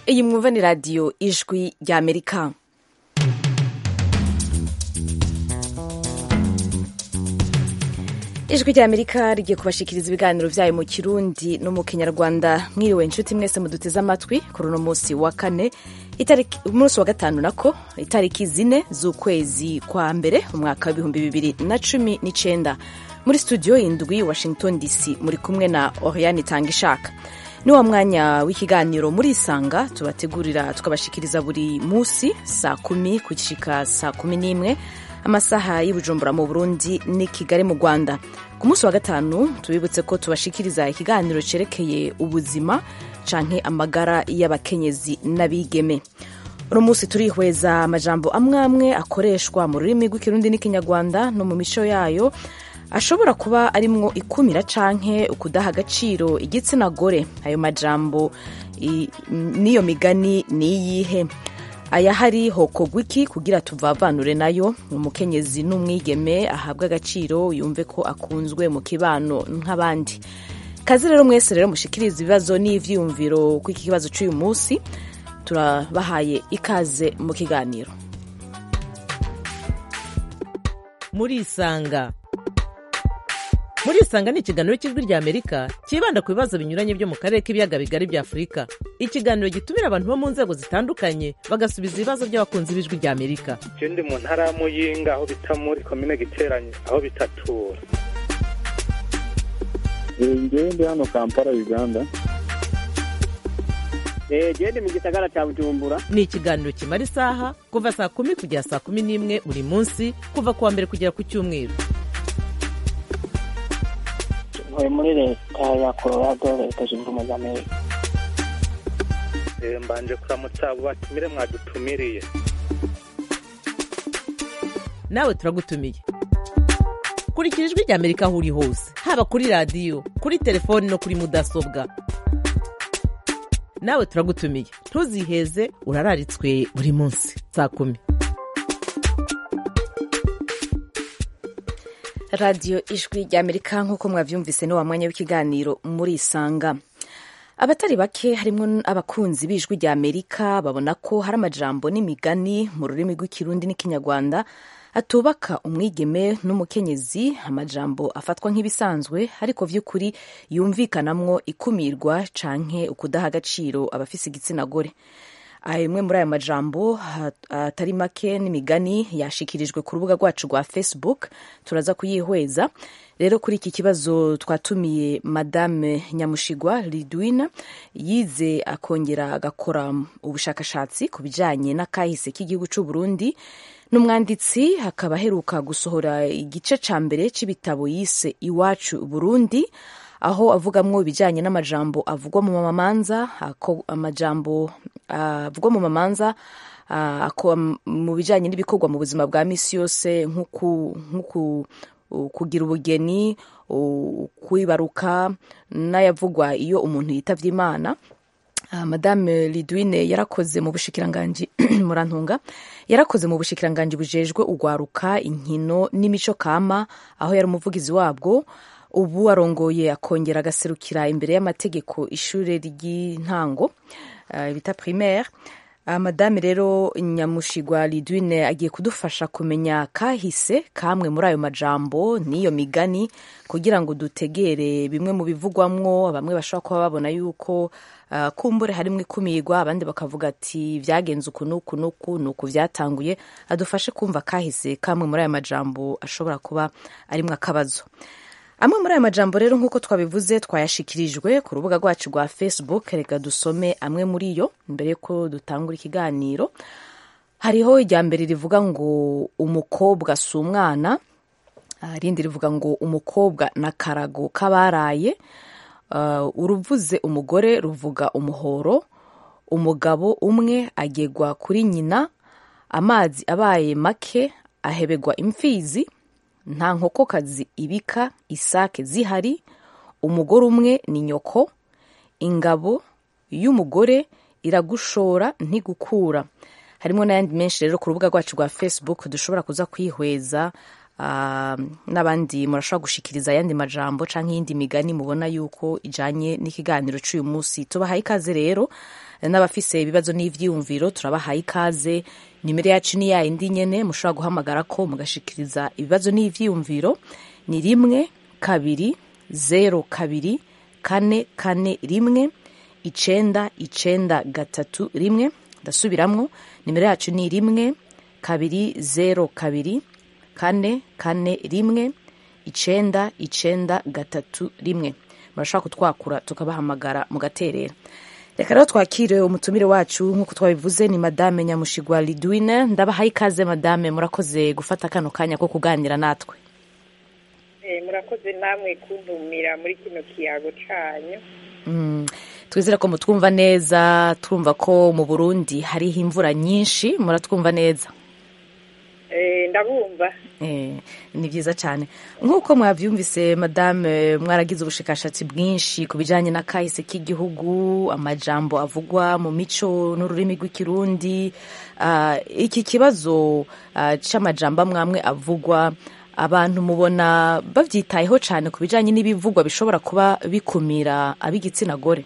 iyi mwumva ni radiyo ijwi ry'amerika ijwi ry'amerika rigiye kubashikiriza ibiganiro byayo mu kirundi no mu kinyarwanda mwiriwe inshuti mwese muduteze amatwi kuri uno munsi wa kane umunsi wa gatanu nako itariki zine z'ukwezi kwa mbere umwaka w'ibihumbi bibiri na cumi n'icenda muri studio indwi washington dc muri kumwe na oriane itanga ishaka ni wa mwanya w'ikiganiro muri isanga tubategurira tukabashikiriza buri munsi saa kumi kugishika saa kumi n'imwe amasaha y'ubujumbura mu burundi ni kigali mu rwanda ku munsi wa gatanu tubibutse ko tubashikiriza ikiganiro cyerekeye ubuzima canke amagara y'abakenyezi n'abigeme uno munsi turihweza amajambo amwe amwe akoreshwa mu rurimi rw'ikirundi n'ikinyarwanda no mu mico yayo ashobora kuba arimwo ikumira canke ukudaha agaciro igitsina gore ayo majambo n'iyo migani ni iyihe ayahari hokorwa iki kugira tuvavanure nayo umukenyezi n'umwigeme ahabwa agaciro yumve ko akunzwe mu kibano nk'abandi kazi rero mwese rero mushikiriza ibibazo n'ivyiyumviro ku iki kibazo c'uyu munsi turabahaye ikaze mu kiganiro murisanga murisanga ni ikiganiro cy'ijwi rya amerika cyibanda ku bibazo binyuranye byo mu karere k'ibiyaga bigari bya afurika ikiganiro gitumira abantu bo mu nzego zitandukanye bagasubiza ibibazo by'abakunzi b'ijwi rya amerika je ndi mu ntara ya muyinga aho bita muri komine giteranye aho bitatura ngewe ndi hano kampala uganda gende mu gisagara cya bujumbura ni ikiganiro kimara isaha kuva saa kumi kugera saa kumi n'imwe buri munsi kuva ku wa mbere kugera ku cyumweru ntuye muri leta ya colorado leta zunze ubumwe za amerika mbanje kuramutsa abo batumire mwadutumiriye nawe turagutumiye kurikira ijwi rya amerika aho uri hose haba kuri radiyo kuri telefoni no kuri mudasobwa nawe turagutumiye ntuziheze urararitswe buri munsi saa kumi radiyo ijwi rya amerika nk'uko mwabyumvise ni wa mwanya w'ikiganiro muri isanga abatari bake harimo abakunzi b'ijwi rya amerika babona ko hari amajambo n'imigani mu rurimi rw'ikirundi n'ikinyarwanda atubaka umwigeme n'umukenyezi amajambo afatwa nk'ibisanzwe ariko by'ukuri yumvikanamwo ikumirwa canke ukudaha agaciro abafise igitsina gore imwe muri ayo majambo atari make n'imigani yashikirijwe ku rubuga rwacu rwa facebook turaza kuyihweza rero kuri iki kibazo twatumiye madame nyamushigwa lidwina yize akongera agakora ubushakashatsi ku bijanye n'akahise k'igihugu c'u burundi n'umwanditsi akaba aheruka gusohora igice ca mbere c'ibitabo yise iwacu burundi aho avugamwo ibijanye n'amajambo avugwa mu mamanza amajambo avugwa mu mamanza mu bijanye n'ibikorwa mu buzima bwa misi yose nk'uku kugira ubugeni kwibaruka n'ayavugwa iyo umuntu yitavye imana madame lidwine yarakoze mu bushikiranganji murantunga yarakoze mu bushikiranganji bujejwe ugwaruka inkino n'imico kama aho yari umuvugizi wabwo ubu arongoye akongera agaserukira imbere y'amategeko ishure ry'intango uh, bita primaire uh, madame rero nyamushigwa lidwine agiye kudufasha kumenya kahise kamwe muri ayo majambo n'iyo migani kugira ngo dutegere bimwe mu bivugwamwo bamwe bashobora kuba babona yuko uh, kumbure harimwo ikumirwa abandi bakavuga ati vyagenze uku n'uku n'uku n'uku vyatanguye adufashe kumva kahise kamwe muri ayo majambo ashobora kuba arimwo akabazo amwe muri aya majambo rero nk'uko twabivuze twayashikirijwe ku rubuga rwacu rwa facebook reka dusome amwe muri yo mbere yuko dutangura ikiganiro hariho irya mbere rivuga ngo umukobwa si umwana irindi rivuga ngo umukobwa na karago k'abaraye uruvuze umugore ruvuga umuhoro umugabo umwe agegwa kuri nyina amazi abaye make ahebegwa imfizi nta nkokokazi ibika isake zihari umugore umwe ni nyoko ingabo y'umugore iragushora ntigukura harimo n'ayandi menshi rero ku rubuga rwacu rwa facebook dushobora kuza kwihweza uh, n'abandi murashobora gushikiriza ayandi majambo canke iyindi migani mubona yuko ijanye n'ikiganiro c'uyu munsi tubahaye ikaze rero n'abafise ibibazo n'ivyiyumviro turabahaye ikaze nimero yacu ni yayindi nyene mushobora guhamagara ko mugashikiriza ibibazo n'ivyiyumviro ni rimwe kabiri zero kabiri kane kane rimwe icenda icenda gatatu rimwe ndasubiramwo nimero yacu ni rimwe kabiri zero kabiri kane kane rimwe icenda icenda gatatu rimwe murashobora kutwakura tukabahamagara mugaterera reka rero twakire umutumire wacu nk'uko twabivuze ni madame nyamushigwa lidwine ndabahaye ikaze madame murakoze gufata kano kanya ko kuganira natwe murakoze namwe kuntumira muri kino kiyago canyu Mm, twizere ko mutwumva neza twumva ko mu burundi hariho imvura nyinshi muratwumva neza Eh, ndabumva Eh, ni byiza cyane nk'uko mwabyumvise madame mwaragize ubushakashatsi bwinshi ku bijyanye n'akahise k'igihugu amajambo avugwa mu mico n'ururimi rw'ikirundi Ah, iki kibazo ah, c'amajambo amwe amwe avugwa abantu mubona babyitayeho cyane ku bijyanye n'ibivugwa bishobora kuba bikumira ab'igitsina gore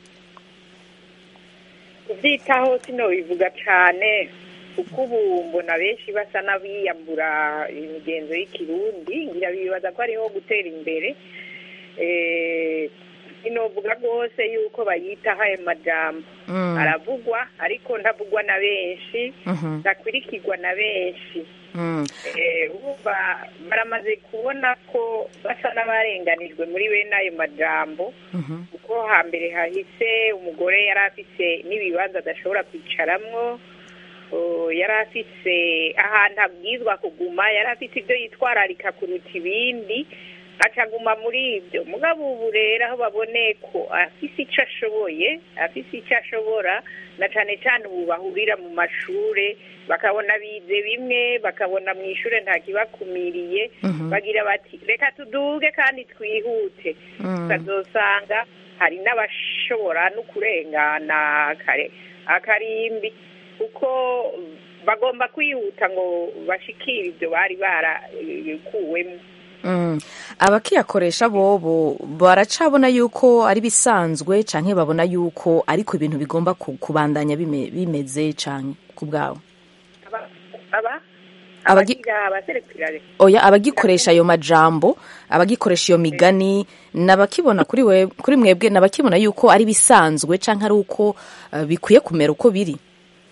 kubyitaho sinobivuga cane kuko ubu mbona benshi basa n'abiyambura imigenzo y'ikirundi ngira bibaza ko ariho gutera imbere Eh, sinovuga rwose yuko bayitaho ayo majambo Mm. aravugwa ariko ntavugwa na benshi Mhm. ntakwirikirwa na benshi Mm. Eh, urumva baramaze kubona ko basa n'abarenganijwe muri bene ayo majambo Mhm. kuko hambere hahise umugore yari afise n'ibibanza adashobora kwicaramwo Oh, yari afise ahantu abwizwa kuguma yari afise ibyo yitwararika kuruta ibindi acaguma muri ibyo mugabo ubu rero aho baboneye ko afise icyo ashoboye afise icyo ashobora na cane cane ubu bahurira mu mashure bakabona bize bimwe bakabona mu ishure nta kibakumiriye Mhm. bagira bati reka tuduge kandi twihute Mm. ukazosanga hari n'abashobora no kurengana kare akarimbi kuko bagomba kwihuta ngo bashikire ibyo bari barakuwemo Mm. abakiyakoresha bobo baracabona yuko ari bisanzwe canke babona yuko ariko ibintu bigomba ku- kubandanya bime- bimeze canke ku bwabo aba aba Abagi- abagira abaserekirare oya abagikoresha ayo majambo abagikoresha iyo migani nabakibona kuri we kuri mwebwe nabakibona yuko ari bisanzwe canke ari uko uh, bikwiye kumera uko biri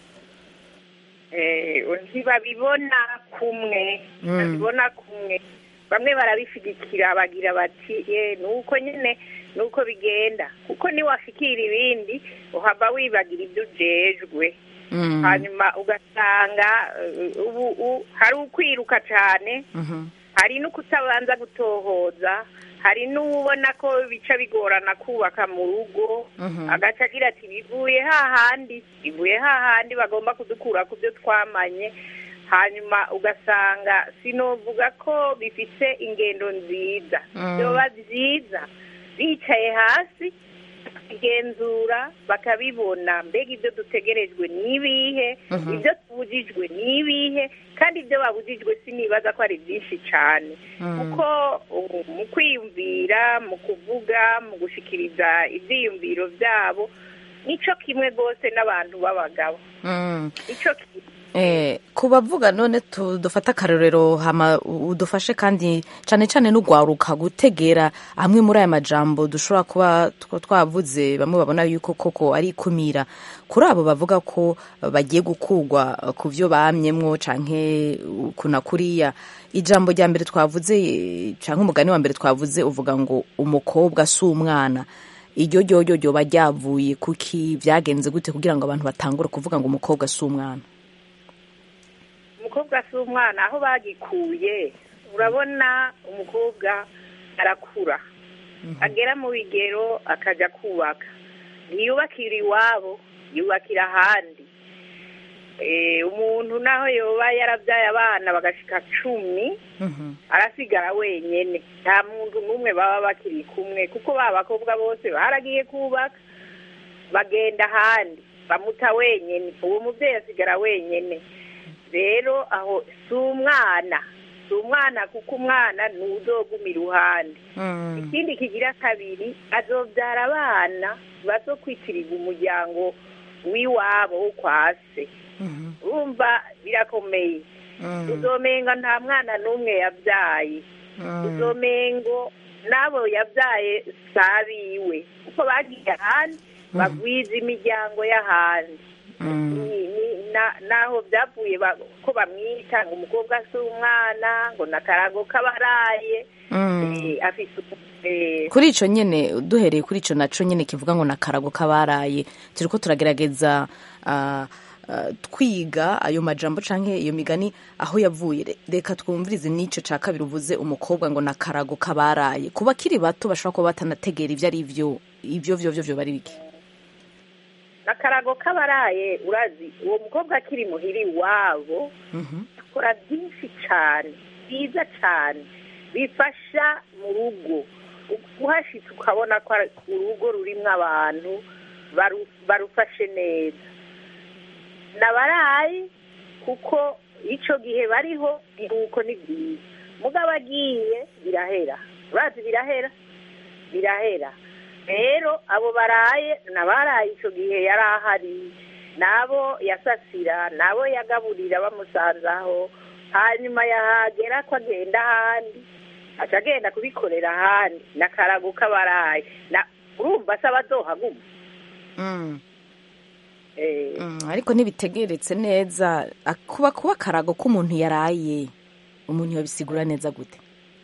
eh, ntibabibona kumwe Mm. babibona kumwe bamwe barabishigikira bagira bati ye nuko nyene nuko bigenda kuko niwashikira ibindi uhava wibagira ibyo ujejwe Mm. hanyuma ugasanga eh, ubu u- hari ukwiruka cyane Mhm. hari n'ukutabanza gutohoza hari n'ubona ko bica bigorana kubaka mu rugo Mhm. agaca agira ati bivuye hahandi bivuye hahandi bagomba kudukura ku byo twamanye hanyuma ugasanga sinovuga ko bifise ingendo nziza Mm. byoba byiza bicaye hasi bakigenzura bakabibona mbega ibyo dutegerejwe ni ibihe Mhm. ibyo tubujijwe ni ibihe kandi ibyo babujijwe sinibaza ko ari byinshi cyane Mm. kuko uh, mu kwiyumvira mu kuvuga mu gushikiriza ibyiyumviro byabo nico kimwe rwose n'abantu b'abagabo Mm. nico kimwe Eh, ku bavuga none tu- dufate akarorero hama u- udufashe kandi cane cane n'ugwaruka gutegera amwe muri aya majambo dushobora kuba tw- twavuze bamwe babona yuko koko ari ikumira kuri abo bavuga ko eh, bagiye gukugwa eh, ku vyo bamyemwo canke uh, kuna kuriya ijambo rya mbere twavuze eh, canke umugani wa mbere twavuze uvuga ngo umukobwa si umwana iryo ryoryo ryoba ryavuye kuki vyagenze gute kugira ngo abantu batangure kuvuga ngo umukobwa si umwana umukobwa si umwana aho bagikuye urabona umukobwa arakura agera mu bigero akajya kubaka ntiyubakira iwabo yubakira ahandi Eh, umuntu naho yoba yarabyaye abana bagashika cumi Mhm. arasigara wenyene nta muntu n'umwe baba bakiri kumwe kuko ba bakobwa bose baragiye kubaka bagenda ahandi bamuta wenyene uwo mubyeyi asigara wenyene rero aho si umwana si umwana kuko umwana ni uzoguma iruhande Mm. ikindi kigira kabiri azobyara abana bazokwitirirwa umuryango w'iwabo wo kwa se urumva birakomeye uzomenga nta mwana n'umwe yabyaye uzomengo n'abo yabyaye sabiwe kuko bagiye ahandi bagwiza imiryango y'ahandi Ni- ni- na- naho byavuye ba- ko bamwita ngo umukobwa si umwana ngo nakarago k'abaraye Eh, afise eh, kuri ico nyene duhereye kuri ico naco nyene kivuga ngo nakarago kabaraye turiko turagerageza ah, ah, twiga ayo majambo canke iyo migani aho yavuye Re- reka twumvirize n'ico ca kabiri uvuze umukobwa ngo nakarago kabaraye ku bakiri bato bashobora kuba batanategera ivyo ari vyo ivyo vyo vyo vyo bari biki nakarago k'abaraye urazi uwo mukobwa akiri muhiri iwabo akora byinshi cyane byiza cyane bifasha mu rugo uhashitse ukabona ko ari urugo rurimo abantu baru- barufashe neza nabaraye kuko icyo gihe bariho iruhuko ni byiza mugabo agiye birahera urazi birahera birahera rero abo baraye nabaraye icyo gihe yari ahari nabo yasasira nabo yagaburira bamusanzaho hanyuma yahagera ko agenda ahandi aca agenda kubikorera ahandi nakarago k'abaraye na urumva se abazohaguma Mm. Eh, Mm, ariko ntibitegeretse neza A- kuba kuba akarago k'umuntu yaraye umuntu yabisigura neza gute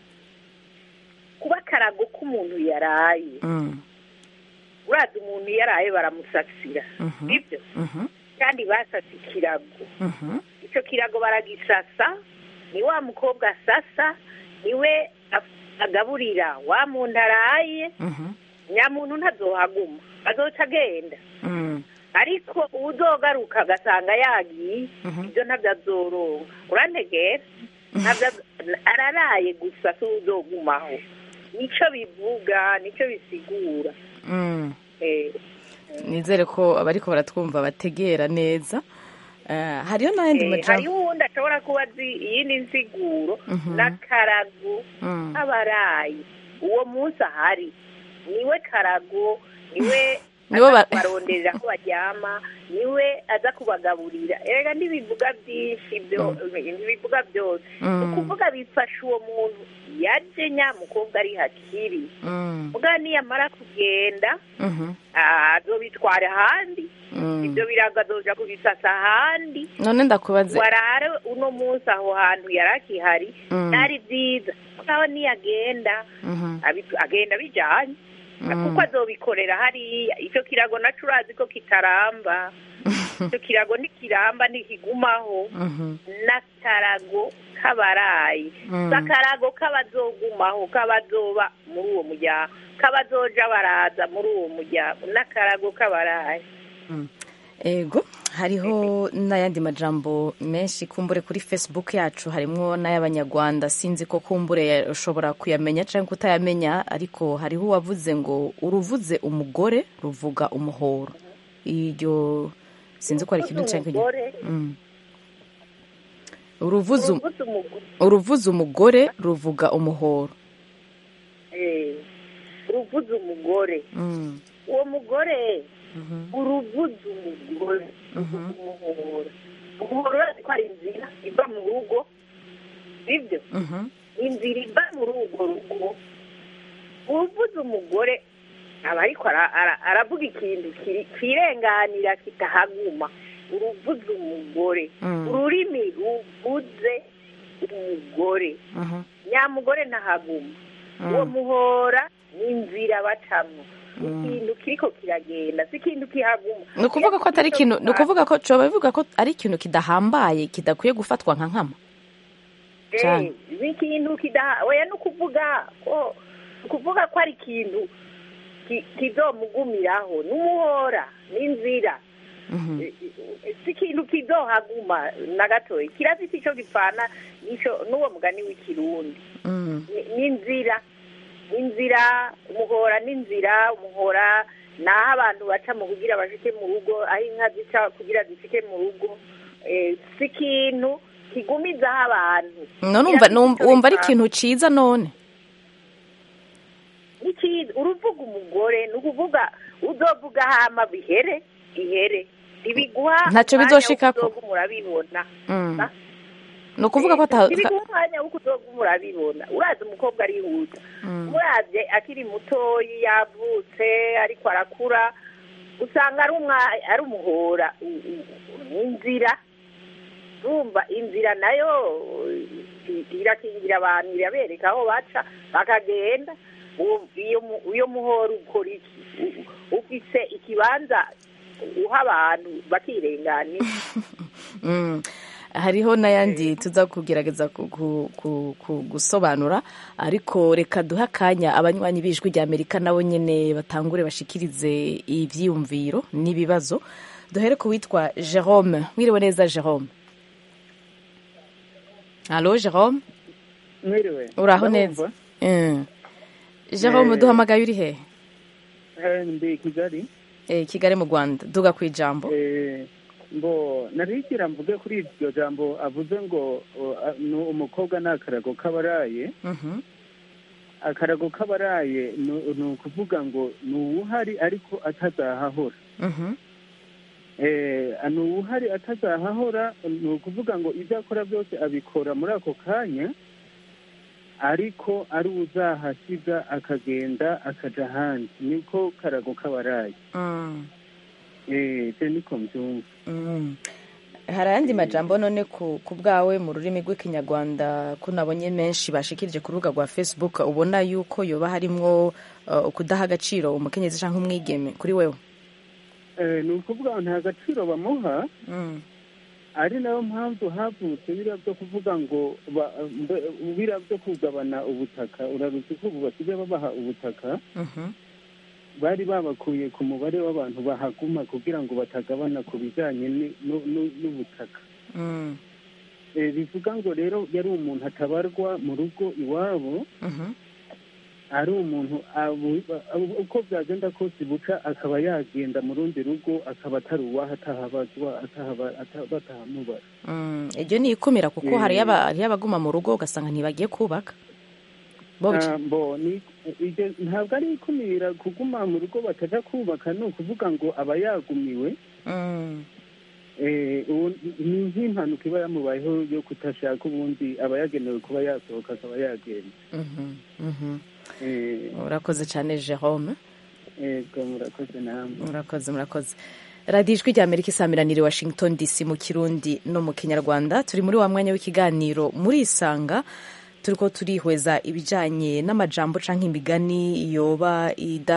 kuba akarago k'umuntu yaraye Mm, urazi umuntu yaraye baramusasira Mhm. sibyo mhm, kandi basasa ikirago mhm, icyo kirago baragisasa ni wa mukobwa asasa niwe af- agaburira wa muntu araye mhm, nyamuntu ntazohaguma azoca agenda mm, ariko uzogaruka agasanga yagiye Mhm. ibyo ntabyo azoronka urantegera ntabyo azo- araraye gusa si uzogumaho nicyo bivuga nicyo bisigura mm. Eh, nizere ko abariko baratwumva bategera neza Eh, hariyo n'ayandi eh, majambo hariho uwundi ashobora kuba azi iyindi nsiguro Mhm. n'akarago Mm, abarayi uwo munsi ahari niwe karago niwe Nibo aza ba- kubaronderera aho baryama niwe aza kubagaburira erega ntibivuga byinshi byo ntibivuga byose Mm. ni ukuvuga bifasha uwo muntu yaje nyamukobwa ari hakiri mm, muga niyamara kugenda mhm, ah, azobitwara ahandi mm. ibyo birago azoja kubisasa ahandi none ndakubaze warare uno munsi aho hantu yari akihari Mm. byari byiza mugabo niyagenda Mhm, abi- agenda bijanye Mm. kuko azobikorera hariya icyo kirago naco urazi ko kitaramba icyo kirago ntikiramba ntikigumaho mhm, n'akarago k'abarayi Mm. si akarago k'abazogumaho k'abazoba muri uwo muryango k'abazoja baraza muri uwo muryango n'akarago k'abarayi mm. ego hariho n'ayandi majambo menshi kumbure kuri facebook yacu harimwo n'ay'abanyarwanda sinzi ko kumbure ushobora kuyamenya cyangwa kutayamenya ariko hariho uwavuze ngo uruvuze umugore ruvuga umuhoro iryo sinzi ko ari ikintu cyangwa umugore Mm. uruvuze um- uruvuze umugore uruvuze umugore ruvuga umuhoro eh, uruvuze umugore Mm, uwo mugore mhm, uruvuze umugore Mhm. umuhoro umuhoro urazi ko ari inzira iva mu rugo sibyo mhm, inzira iva muri urwo rugo uruvuze umugore aba ariko ara- ara- aravuga ikintu kiri- kirenganira kitahaguma uruvuze umugore Mm. ururimi ruvuze umugore mhm, nyamugore ntahaguma Mm. uwo muhora ni inzira bacamo Mm. ikintu kiriko kiragenda si ikintu kihaguma ni ukuvuga ko atari ikintu ni ukuvuga ko coba bivuga ko ari ikintu kidahambaye kidakwiye gufatwa nka nkama Eh, cyane. ni ikintu kidaha oya ni ukuvuga ko ni ukuvuga ko ari ikintu ki- kizomugumiraho n'umuhora n'inzira Mhm, Eh, eh, si ikintu kizohaguma na gatoya kirafite icyo gipfana n'ico n'uwo mugani w'ikirundi mm, Ni- n'inzira inzira umuhora n'inzira umuhora ni aho abantu baca mu kugira bashike mu rugo aho inka zica kugira zishike mu rugo Eh, si ikintu kigumizaho abantu none umva Kirafite numva- ico wumva ari bipfana. ikintu ciza none N'ikiza uruvuga umugore ni ukuvuga uzovuga hama bihere ihere ntibiguha Ntacyo umwanya bizoshikako. wo kuzoga murabibona Mm. Ah. ni ukuvuga ko ata- ntibiguha umwanya wo kuzoga murabibona urazi umukobwa arihuta Mm. murabye akiri mutoyi yavutse ariko arakura usanga ari umwa- ari umuhora u- u- inzira urumva inzira nayo i- irakingira abantu irabereka aho baca bakagenda Uwo- iyo mu- iyo muhora ukora iki U- ufise ikibanza uha abantu bakirenganira Mm. hariho n'ayandi tuza kugerageza ku- ku- ku- ku- gusobanura ariko reka duhe akanya abanywanyi b'ijwi rya amerika nabo nyine batangure bashikirize ibyiyumviro n'ibibazo duhere ku witwa jerome mwiriwe neza jerome halo jerome mwiriwe uraho neza Mm. jerome Eh. duhamagaye uri hehe Eh, ndi kigali Eh, kigali mu rwanda duga ku ijambo Eh, mbo narigira mvuge kuri iryo jambo avuze ngo o, a- ni umukobwa ni akarago k'abaraye Mhm. akarago k'abaraye ni ni ukuvuga ngo ni uwuhari ariko atazahahora Mhm. Eh, ni uwuhari atazahahora ni ukuvuga ngo ibyo akora byose abikora muri ako kanya ariko ari uzahasiga akagenda akaja ahandi niko karago k'abaraye Mm. Eh, je niko mbyumva Mm. hari ayandi majambo none ku ku bwawe mu rurimi rw'ikinyarwanda ko nabonye menshi bashikirije ku rubuga rwa facebook ubona yuko yoba harimwo uh, kudaha agaciro umukenyezi cyangwa umwigeme kuri wewe Eh, ni ukuvuga ngo nta gaciro bamuha Mm. ari nayo mpamvu havutse biriya byo kuvuga ngo ba- mbe- biriya byo kugabana ubutaka uraruzi ko ubu basigaye babaha ubutaka Mhm. bari babakuye ku mubare w'abantu bahaguma kugira ngo batagabana ku bijyanye ni- nu- nu- n'ubutaka Mm. Eh, bivuga ngo rero yari umuntu atabarwa mu rugo iwabo Mhm. ari umuntu abu- abu- uko byagenda kose buca akaba yagenda mu rundi rugo akaba atari uwaho atahabazwa atahaba- ata- batahamubara Mm. iryo ni ikumira kuko Eh. hariyo aba- hariyo abaguma mu rugo ugasanga ntibagiye kubaka bo Ah, mbo ni ibyo ntabwo ari ikumira kuguma mu rugo bataja kubaka ni ukuvuga ngo aba yagumiwe Mm. eh, ubu- ni nk'impanuka iba yamubayeho yo kutashaka ubundi aba yagenewe kuba yasohoka akaba yagenda Mhm. Mhm. Eh, urakoze cyane jerome ego murakoze namwe murakoze murakoze radiyo ijwi rya amerika isamiraniye washington dc mu kirundi no mu kinyarwanda turi muri wa mwanya w'ikiganiro muri isanga turi ko turihweza ibijyanye n'amajambo cyangwa imigani yoba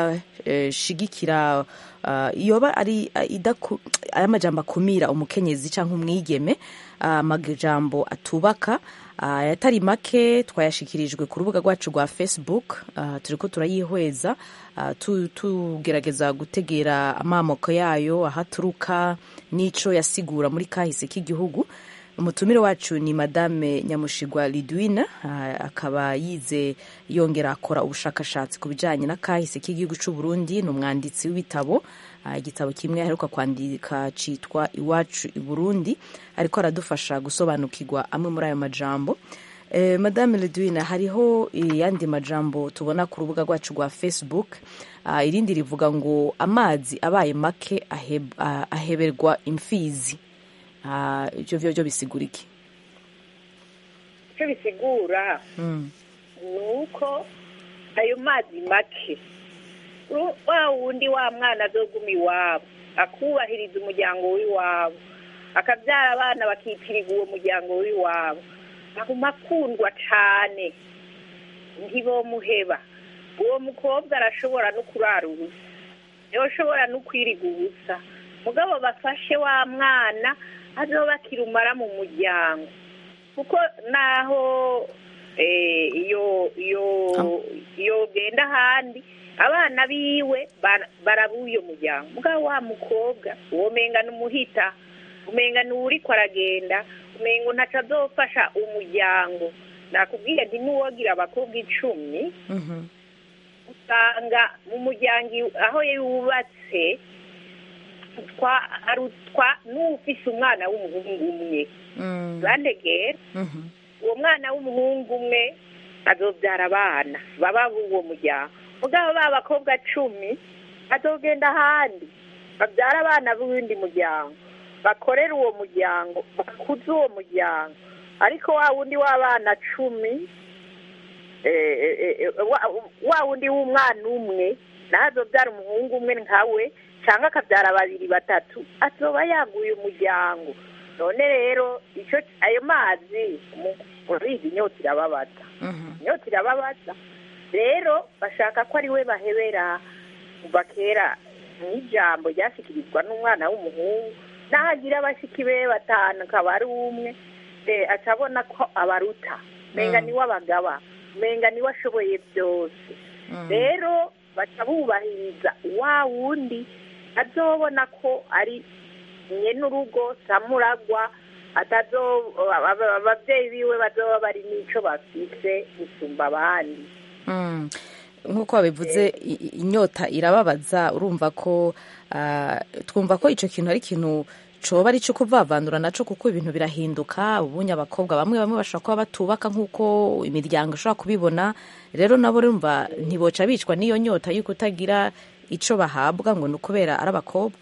idashigikira uh, yoba ari uh, idaku- ari amajambo akumira umukenyezi cyangwa umwigeme uh, amajambo atubaka uh, ayatari make twayashikirijwe ku rubuga rwacu rwa facebook uh, turi ko turayihweza uh, tu- tugerageza gutegera amamoko yayo aho aturuka n'ico yasigura muri kahise k'igihugu umutumire wacu ni madame nyamushigwa lidwine uh, akaba yize yongera akora ubushakashatsi ku bijyanye na kahise k'igihugu cy'u Burundi ni umwanditsi w'ibitabo uh, igitabo kimwe aheruka kwandika cyitwa iwacu i burundi ariko aradufasha gusobanukirwa amwe muri ayo majambo Eh, madame Ledwine hariho yandi majambo tubona ku rubuga rwacu rwa facebook Ah, irindi rivuga ngo amazi abaye make aheb- ah, aheberwa imfizi Ah, ivyo vyo vyo bisigura iki icyo bisigura Mm, ni uko ayo mazi make ru- wa wundi wa mwana azoguma iwabo akubahiriza umuryango w'iwabo akabyara abana bakitirirwa uwo muryango w'iwabo aguma akundwa cyane ntibomuheba uwo mukobwa arashobora no kurara ubusa yoshobora no kwiriga ubusa mugabo bafashe wa mwana azoba akirumara mu muryango kuko naho eh, iyo iyo iyo genda ahandi abana biwe bara- baraba uyo muryango mugabo wa mukobwa uwo menga n'umuhita umenga ni uriko aragenda umenga ntaco azofasha umuryango nakubwiye nti n'uwogira abakobwa icumi mhm, usanga mu muryango iw- aho yubatse twa arutwa n'ufise umwana w'umuhungu umwe mm, bandegera mhm, uwo mwana w'umuhungu umwe azobyara abana baba b'uwo muryango mugabo ba bakobwa cumi azogenda ahandi babyara abana b'uwundi muryango bakorera uwo muryango bakuze uwo muryango ariko wa wundi w'abana cumi eh, eh, eh, wa- wa wundi w'umwana umwe naho azobyara umuhungu umwe nkawe cyangwa akabyara babiri batatu azoba yaguye umuryango none rero icyo ayo mazi mu- urizi inyota irababaza Mhm. inyota irababaza rero bashaka ko ari we bahebera kuva kera n'ijambo ryashyikirizwa n'umwana w'umuhungu naho agira abashiki be batanu akaba ari umwe eh, aca abona ko abaruta menga Mm. niwe abagaba menga niwe ashoboye byose Mm. rero baca bubahiriza wa wundi azobona ko ari nyene urugo samuragwa atazo aba- aba- abavyeyi biwe bazoba bari n'ico bafise gusumba abandi Mm. nk'uko wabivuze i- i- inyota irababaza urumva ko ah, twumva ko icyo kintu ari ikintu coba ari cyo kuvavandura naco kuko ibintu birahinduka ubunye abakobwa bamwe bamwe bashobora kuba batubaka nk'uko imiryango ishobora kubibona rero nabo urumva ntiboca bicwa n'iyo nyota y'uko utagira ico bahabwa ngo ni ukubera ari abakobwa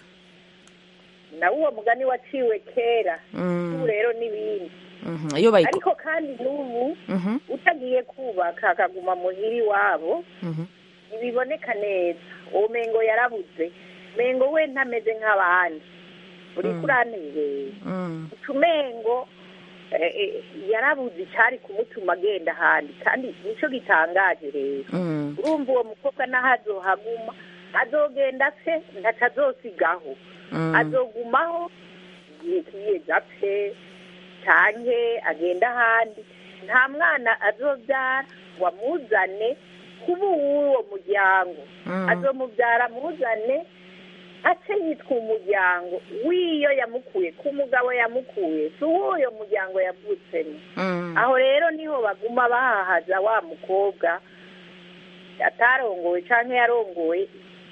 nawe uwo mugani waciwe kera Mm. ubu rero n'ibindi Mhm. iyo bayiko ariko kandi n'ubu Mhm. utagiye kubaka akaguma muhira iwabo Mhm. ntibiboneka neza uwo mengo yarabuze mengo we ntameze nk'abandi uriko uranezera Mm. utumengo eh, eh, yarabuze icyari kumutuma agenda ahandi kandi nicyo gitangaje rero Mm. urumva uwo mukobwa n'aho azohaguma azogenda se ntaco azosigaho Mm. azogumaho igihe kiyeze apfe canke agenda ahandi nta mwana azobyara ngo amuzane kuba uw'uwo muryango Mm. azomubyara amuzane ace yitwa umuryango w'iyo yamukuye ku mugabo yamukuye si uw'uyo muryango yavutsemo Mm. aho rero niho baguma bahahaza wa mukobwa atarongowe canke yarongowe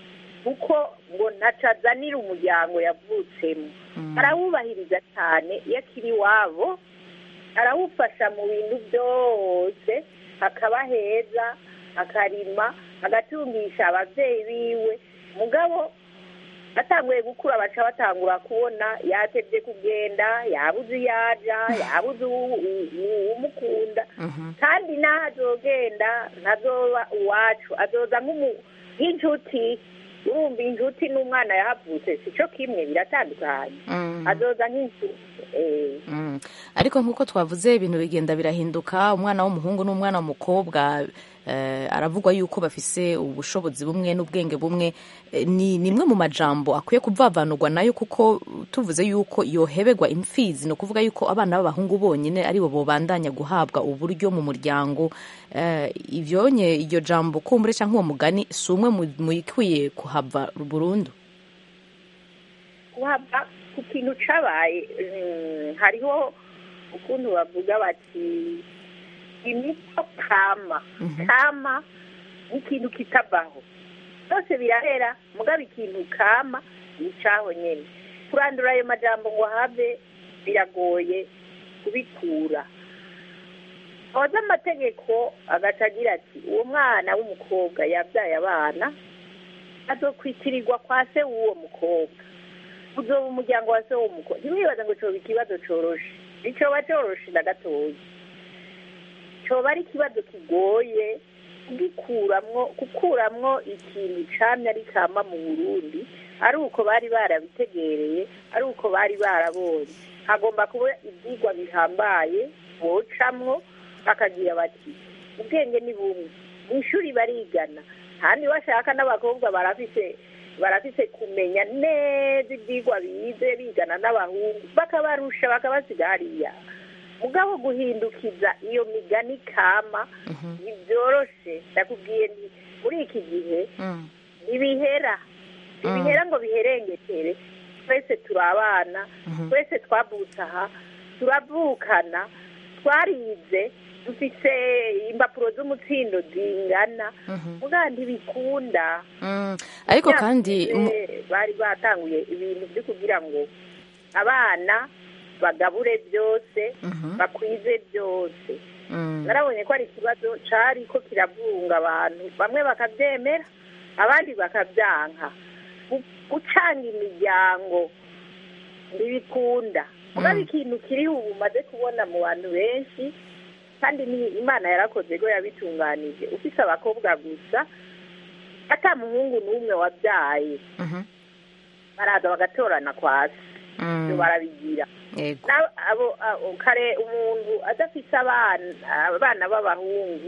kuko ngo ntaco azanira umuryango yavutsemo Mm. arawubahiriza cyane iyo akiri iwabo arawufasha mu bintu byose hakaba heza akarima agatungisha abavyeyi biwe mugabo batanguye gukura baca batangura kubona yatevye kugenda yabuze iyo aja yabuze uwu- uwu- uwumukunda Mhm. kandi n'aho azogenda ntazoba uwacu azoza nk'umu- nk'inshuti urumva inshuti n'umwana yahavutse si cyo kimwe biratandukanye Mm. azoza nk'inshuti eh. Mm. ariko nk'uko twavuze ibintu bigenda birahinduka umwana w'umuhungu n'umwana w'umukobwa eh, aravugwa yuko bafise ubushobozi bumwe n'ubwenge bumwe Eh, ni nimwe mu majambo akwiye kuvavanurwa nayo kuko tuvuze yuko yohebegwa imfizi ni ukuvuga yuko abana b'abahungu bonyine aribo bobandanya guhabwa uburyo mu muryango eh, ivyonye iryo jambo kumbure canke uwo mugani si umwe mu- muyikwiye kuhava burundu kuhava ku kintu cabaye mm, hariho ukuntu bavuga bati imico kama kama ni ikintu kitavaho byose birahera mugabo ikintu kama ni icaho nyene kurandura ayo majambo ngo have biragoye kubikura hoza amategeko agaca agira ati uwo mwana w'umukobwa yabyaye abana azokwitirirwa kwa se w'uwo mukobwa uzoba umuryango wa se w'uwo mukobwa ntiwibaza ngo coba ikibazo coroshe nticoba coroshe na gatoya coba ari ikibazo kigoye kugikuramwo gukuramwo ikintu camye ari kama mu burundi ari uko bari barabitegereye ari uko bari barabonye hagomba kuba ivyigwa bihambaye bocamwo bakagira bati ubwenge ni bumwe mu ishuri barigana kandi bashaka n'abakobwa barafise barafise kumenya neza ivyigwa bize bigana n'abahungu bakabarusha bakabasiga hariya mugabo guhindukiza iyo migani kama ntibyoroshe ndakubwiye nti muri iki gihe Mm. ntibihera ntibihera ngo biherengetere twese turi abana twese twavutse aha turavukana twarize dufise impapuro z'umutsindo zingana mugabo ntibikunda Mm. ariko kandi mu- Byavuze, bari batanguye ibintu byo kugira ngo abana bagabure byose Mhm. bakwize byose Mm. narabonye ko ari ikibazo cari ko kiravunga abantu bamwe bakabyemera abandi bakabyanka gu- gucanga imiryango ntibikunda mugabo ikintu kiri ubu umaze kubona mu bantu benshi kandi ni imana yarakoze ko yabitunganije ufise abakobwa gusa ata muhungu n'umwe wabyaye Mhm. baraza bagatorana kwa se Mm. ibyo barabigira yego Na- abo abo- kare umuntu adafise abana abana b'abahungu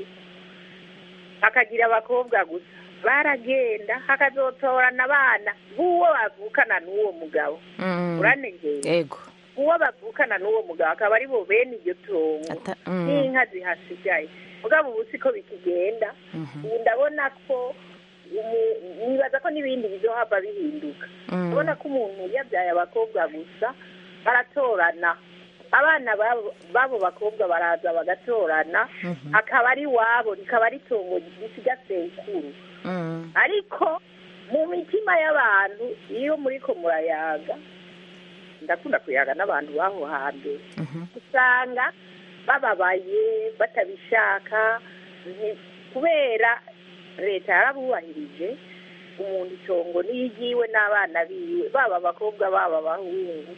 akagira abakobwa gusa baragenda hakazotorana abana b'uwo bavukana n'uwo mugabo Mm. uranegeye yego uwo bavukana n'uwo mugabo akaba ari bo bene iryo tongo Ata- mm. n'inka zihasigaye mugabo ubu siko bikigenda Mhm. ubu ndabona ko umu- nibaza ko n'ibindi bizohava bihinduka Mm. urabona ko umuntu yabyaye abakobwa gusa baratorana abana babo b'abo bakobwa baraza bagatorana Mhm. akaba ari wabo rikaba ari itongo risiga sekuru Mm. ariko mu mitima y'abantu iyo muriko murayaga ndakunda kuyaga n'abantu b'aho hambere Mhm. usanga bababaye batabishaka nti- kubera leta yarabubahirije umuntu itongo n'iyigiwe n'abana biwe baba abakobwa baba abahungu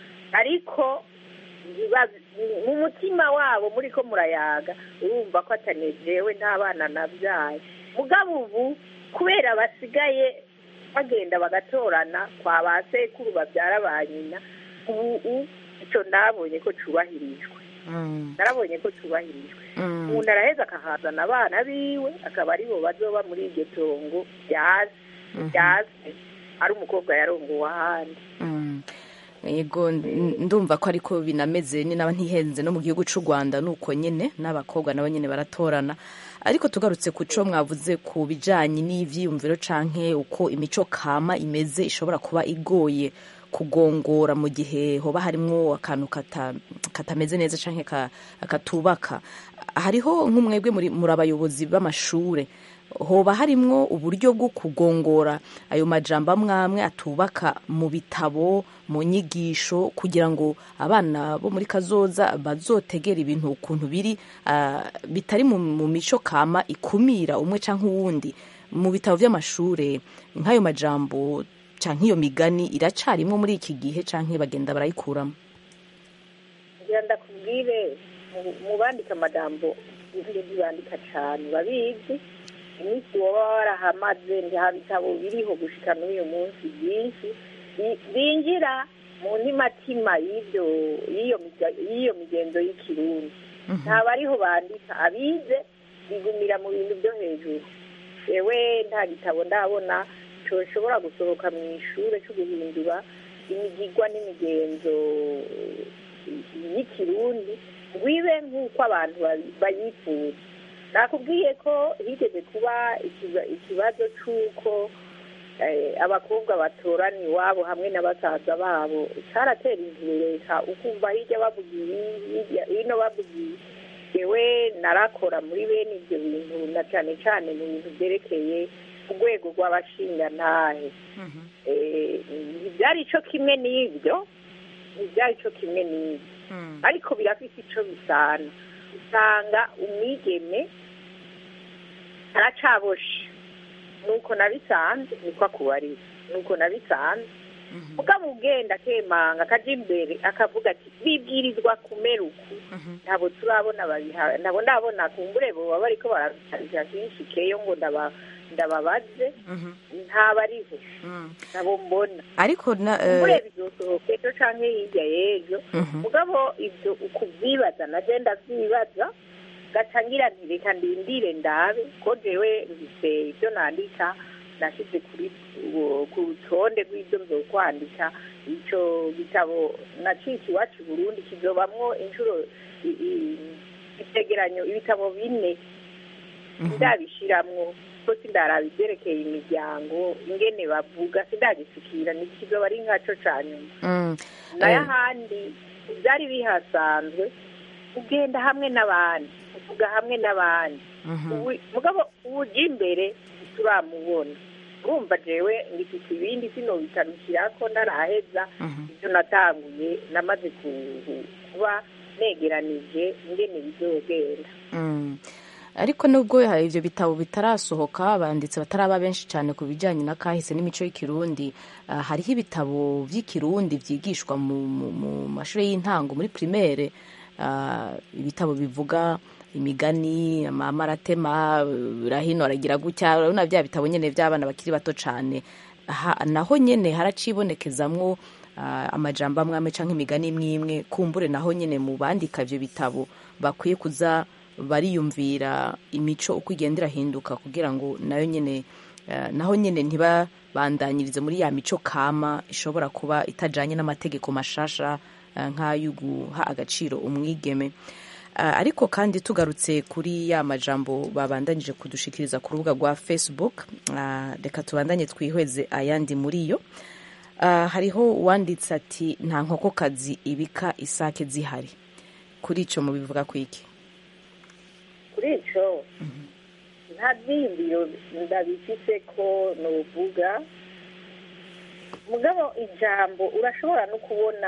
ariko ntiba- mu mutima wabo muri ko murayaga urumva ko atanezerewe n'abana nabyaye mugabo ubu kubera basigaye bagenda bagatorana kwa ba sekuru babyara ba nyina ubu icyo nabonye ko cyubahirijwe Mm. narabonye ko cyubahirijwe Mm. umuntu araheza akahazana abana biwe akaba aribo bazoba muri iryo tongo ryaze Mhm. ryaze ari umukobwa yarongowe ahandi Mm. yego n- ndumva ko ariko binameze ni naba ntihenze no mu gihugu cy'u rwanda ni uko nyine n'abakobwa nabo nyine baratorana ariko tugarutse ku cyo mwavuze ku bijyanye n'ibyiyumviro canke uko imico kama imeze ishobora kuba igoye kugongora mu gihe hoba harimo akantu kata- katameze neza canke ka- katubaka hariho nk'umwebwe muri muri abayobozi b'amashure hoba harimwo uburyo bwo kugongora ayo majambo amwe amwe atubaka mu bitabo mu nyigisho kugira ngo abana bo muri kazoza bazotegera ibintu ukuntu biri ah, bitari mu, mu mico kama ikumira umwe canke uwundi mu bitabo vy'amashure nk'ayo majambo canke iyo migani iracarimwo muri iki gihe canke bagenda barayikuramo ngira ndakubwire mu- mu bandika amajambo ntibandika cane babizi iminsi woba warahamaze nta bitabo biriho gushika n'uyu munsi byinshi bi- binjira mu ntimatima y'ibyo y'iyo miga- y'iyo migenzo y'ikirundi ntabwo ariho bandika abize bigumira mu bintu byo hejuru yewe nta gitabo ndabona coshobora gusohoka mu ishure cyo guhindura imigigwa n'imigenzo y'ikirundi ngo ibe nk'uko abantu bayi- bayifuza nakubwiye ko higeze kuba ikiba- ikibazo c'uko eh, abakobwa batorana iwabo hamwe na basaza babo caratera imbere leta ukumva hirya bavuga ibi hirya hino bavuga ibi yewe narakora muri bene ibyo bintu na cane cane mu bintu vyerekeye urwego rw'abashingantahe Eh, ntibyari ico kimwe n'ibyo ntibyari ico kimwe n'ibyo ariko birafise ico bisana usanga umwigeme aracaboshe nuko nabisanze niko akubarira nuko nabisanze mugabo ugenda akemanga akaja imbere akavuga ati bibwirizwa kumera uku ntabwo turabona babiha ntabwo ndabona kumbure boba bariko barabitarika kenshi keyo ngo ndaba ndababaze ntabariho nabo mbona ariko na kumbure eh, bizosohoka ejo canke hirya y'ejo mhm. mugabo ibyo ukuvyibaza naje ndavyibaza gaca ngira nti reka ndindire ndabe ko jewe mfise ivyo nandika nashize kuri ku- ku rutonde rw'ivyo nzokwandika ico gitabo naciki iwacu i burundi kizobamwo inshuro i- i- ivyegeranyo ibitabo bine ndabishiramwo ko sindaraba ivyerekeye imiryango ingene bavuga sindagisikira nikizoba ari nkaco ca nyuma Mm. nayo Eh, ahandi byari bihasanzwe ugenda hamwe n'abandi uvuga hamwe n'abandi mhm. Ubu- mugabo uja imbere turamubona urumva jewe ngifite ibindi sinobitarukirako ntaraheza Mhm. ibyo natanguye namaze ku- kuba negeranije ingene bizogenda Mm. ariko nubwo ibyo bitabo bitarasohoka abanditsi bataraba benshi cyane ku bijyanye na kahise n'imico y'ikirundi hariho ibitabo by'ikirundi byigishwa mu mashuri y'intango muri primaire ibitabo bivuga imigani amaratema rahino aragira gutya urabona bya bitabo nyine by'abana bakiri bato cyane naho nyine haracibonekezamwo amajambo amwe amwe cyangwa imigani imwe imwe kumbure naho nyine mu bandika ibyo bitabo bakwiye kuza bariyumvira imico uko igenda irahinduka kugira ngo nayo nyine naho nyine ntibabandanyirize muri ya mico kama ishobora kuba itajyanye n'amategeko mashasha nk'ayo guha agaciro umwigeme ariko kandi tugarutse kuri ya majambo babandanyije kudushikiriza ku rubuga rwa facebook reka tubandanye twihweze ayandi muri yo hariho uwanditse ati nta nkokokazi ibika isake zihari kuri icyo mubivuga ku iki kuri icyo nta byiyumviro ndabifise ko nuvuga mugabo ijambo urashobora no kubona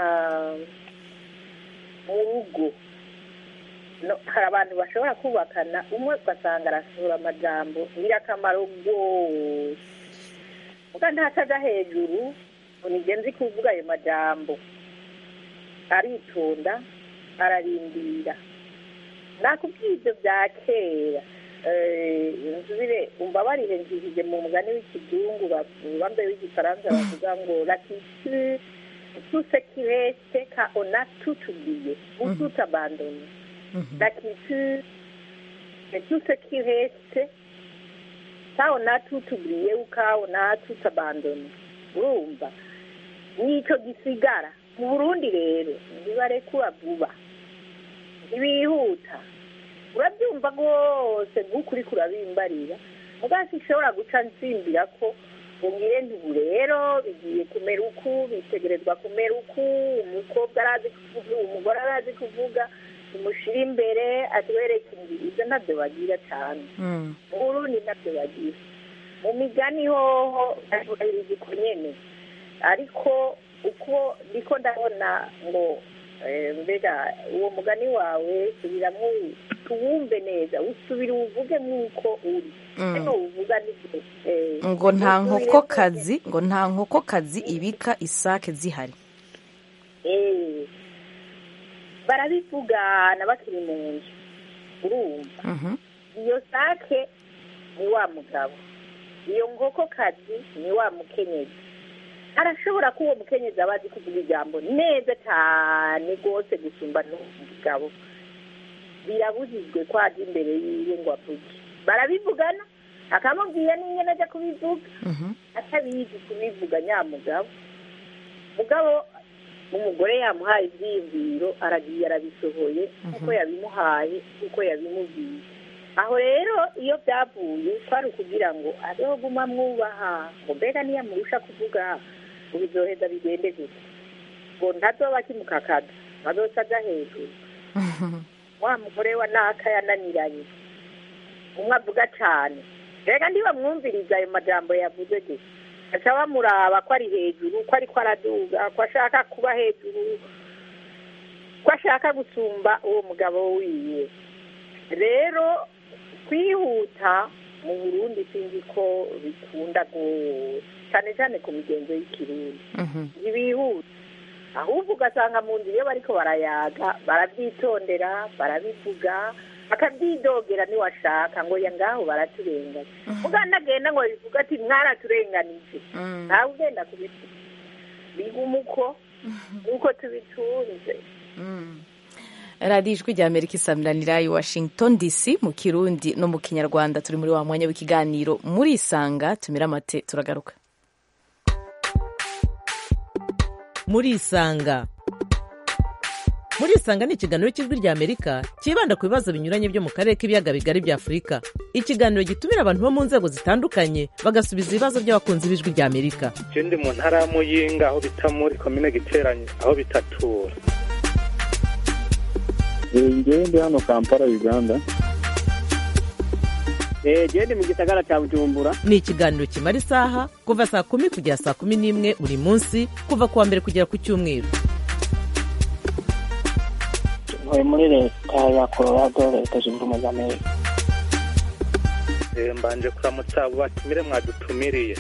mu rugo hari abantu bashobora kubakana umwe ugasanga arasohora amajambo ngirakamaro rwose muga ntataja hejuru ngo nigenzi kuvuga ayo majambo aritonda ararindira nakubwiye ibyo bya kera nsubire umbabarire njihije mu mugani w'ikizungu bambaye w'igifaransa bavuga ngo latitude tout ce qui reste quand on a tout oublié ou tout abandonné la culture c'est tout ce qui reste quand on a tout oublié ou quand on a tout abandonné urumva nicyo gisigara mu burundi rero ntibarekura vuba ntibihuta urabyumva rwose nk'ukuri kurabimbarira mugasi ishobora guca nsimbira ko ngire ntubu rero bigiye kumera uku bitegerezwa kumera uku umukobwa arazi kuvuga umugore arazi kuvuga tumushyire imbere atwereke inzira ibyo ntabyo bagira cyane mu burundi ntabyo bagira mu migani hoho ariko ku nyene ariko uko ndiko ndabona ngo mbega uwo mugani wawe subiramo tuwumve neza usubire uwuvuge nk'uko uri hano uvuga ngo nta nkokokazi ngo nta nkokokazi ibika isake zihari barabivugana bakiri mu nzu urumva iyo sake ni wa mugabo iyo nkokokazi ni wa mukenyezi arashobora ko uwo mukenyezi aba azi kuvuga ijambo neza cyane rwose gusumba n'umugabo birabujijwe ko ajya imbere yiwe ngo avuge barabivugana akamubwira n'ingene ajya kubivuga atabizi kubivuga nyamugabo mugabo umugore yamuhaye ibyiyumviro aragiye arabisohoye kuko yabimuhaye kuko yabimubwiye aho rero iyo byavuye kwari ukugira ngo abeho guma mwubaha ngo mbega niyamurusha kuvuga ngo bizoheza bigende gusa ngo ntazoba akimukakaza azoca aja hejuru wa mugore wa naka yananiranye umwe avuga cane mbega ntibamwumviriza ayo majambo yavuze gusa aca bamuraba ko ari hejuru ko ariko araduga ko ashaka kuba hejuru ko ashaka gusumba uwo mugabo wiwe rero kwihuta mu burundi sinzi ko bikunda rwose cyane cyane ku migenzo y'ikirundi ntibihuta ahubwo ugasanga mu nzu iyo bariko barayaga barabyitondera barabivuga akabyidogera niwashaka ngo ya ngaho baraturenganya uganda agenda ngo bivuga ati mwaraturenganije ntawe ugenda kubivuga biguma uko nk'uko tubitunze radiyo ijwi rya amerika isamiranira i washington dc mu kirundi no mu kinyarwanda turi muri wa mwanya w'ikiganiro muri isanga tumira amate turagaruka muri isanga muri isanga ni ikiganiro cy'ijwi rya amerika cyibanda ku bibazo binyuranye byo mu karere k'ibiyaga bigari bya afurika ikiganiro gitumira abantu bo mu nzego zitandukanye bagasubiza ibibazo by'abakunzi b'ijwi rya amerika je ndi mu ntara ya muyinga aho bita muri komine giteranye aho bitatura ngewe ndi hano kampala uganda genda mu gisagara cya bujumbura ni ikiganiro kimara isaha kuva saa kumi kugera saa kumi n'imwe buri munsi kuva ku wa mbere kugera ku cyumweru ntuye muri leta ya colorado leta zunze ubumwe za amerika Eh, mbanje kuramutsa abo batumire mwadutumiriye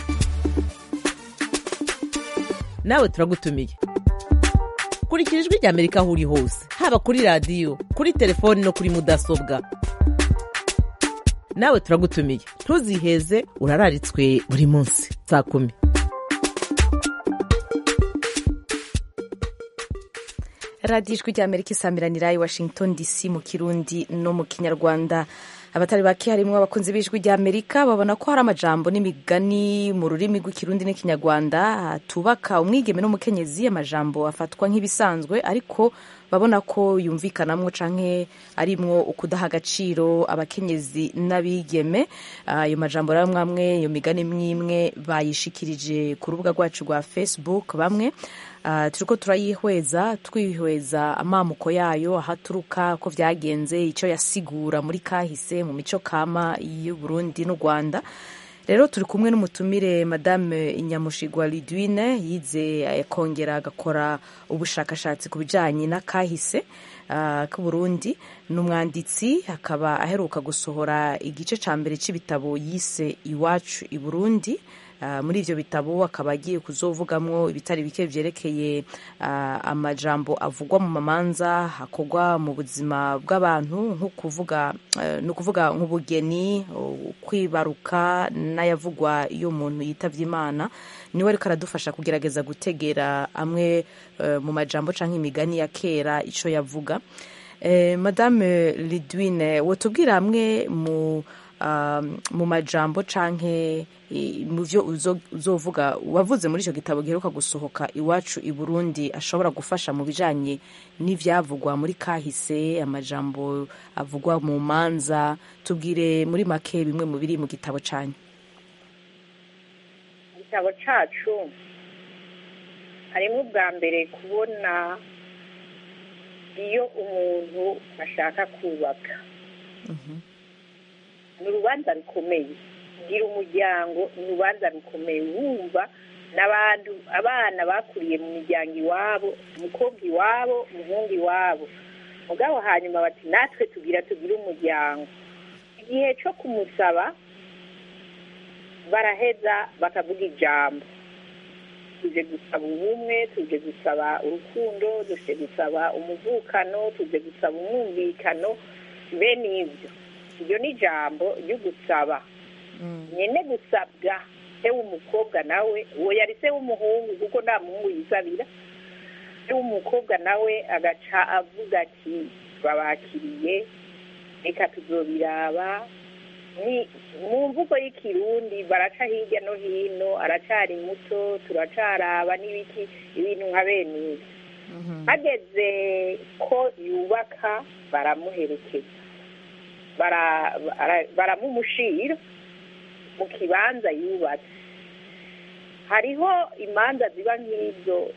nawe turagutumiye kurikira ijwi rya amerika aho uri hose haba kuri radiyo kuri telefoni no kuri mudasobwa nawe turagutumiye ntuziheze urararitswe buri munsi saa kumi radiyo ijwi rya amerika isamiranira i washington dc mu kirundi no mu kinyarwanda abatari bake harimo abakunzi b'ijwi rya amerika babona ko hari amajambo n'imigani mu rurimi rw'ikirundi n'ikinyarwanda atubaka umwigeme n'umukenyezi amajambo afatwa nk'ibisanzwe ariko babona ko yumvikanamwo canke arimwo ukudaha agaciro abakenyezi n'abigeme ayo majambo rero mwamwe iyo migani mwimwe bayishikirije ku rubuga rwacu rwa facebook bamwe Uh, turiko turayihweza twihweza amamuko yayo aho aturuka ko vyagenze ico yasigura muri kahise mu mico kama y'uburundi n'u rwanda rero turi kumwe n'umutumire madame inyamushigwa lidwine yize kongera agakora ubushakashatsi ku bijanye n'akahise uh, k'uburundi ni umwanditsi akaba aheruka gusohora igice ca mbere c'ibitabo yise iwacu i burundi Uh, muri ivyo bitabo akaba agiye kuzovugamwo ibitari bike vyerekeye uh, amajambo avugwa mu mamanza hakorwa mu buzima bw'abantu nko kuvuga uh, ni ukuvuga nk'ubugeni kwibaruka n'ayavugwa iyo umuntu yitavye imana niwe ariko aradufasha kugerageza gutegera amwe mu majambo canke imigani ya kera ico yavuga eh, madame lidwine wotubwira amwe mu mu majambo canke mu byo uzovuga wavuze muri icyo gitabo giheruka gusohoka iwacu i burundi ashobora gufasha mu bijanye n'ivyavugwa muri kahise amajambo avugwa mu manza tubwire muri make bimwe mu biri mu gitabo canyu igitabo cacu harimo ubwa mbere kubona iyo umuntu ashaka kubaka ni urubanza rukomeye gira umuryango ni urubanza rukomeye wumva n'abantu abana bakuriye mu miryango iwabo umukobwa iwabo umuhungu iwabo mugabo hanyuma bati natwe tugira tugire umuryango igihe cyo kumusaba baraheza bakavuga ijambo tuje gusaba ubumwe tuje gusaba urukundo tuje gusaba umuvukano tuje gusaba umwumvikano bene ibyo iryo ni ijambo ryo gusaba nyine gusabwa se w'umukobwa nawe uwo yari se w'umuhungu kuko nta muhungu yisabira se w'umukobwa nawe agaca avuga ati babakiriye reka tuzobiraba ni mu mvugo y'ikirundi baraca hirya no hino aracari muto turacaraba n'ibiki ibintu nka bene ibi hageze ko yubaka baramuherekeza baramumushira mu kibanza yubatse hariho imanza ziba nk'izo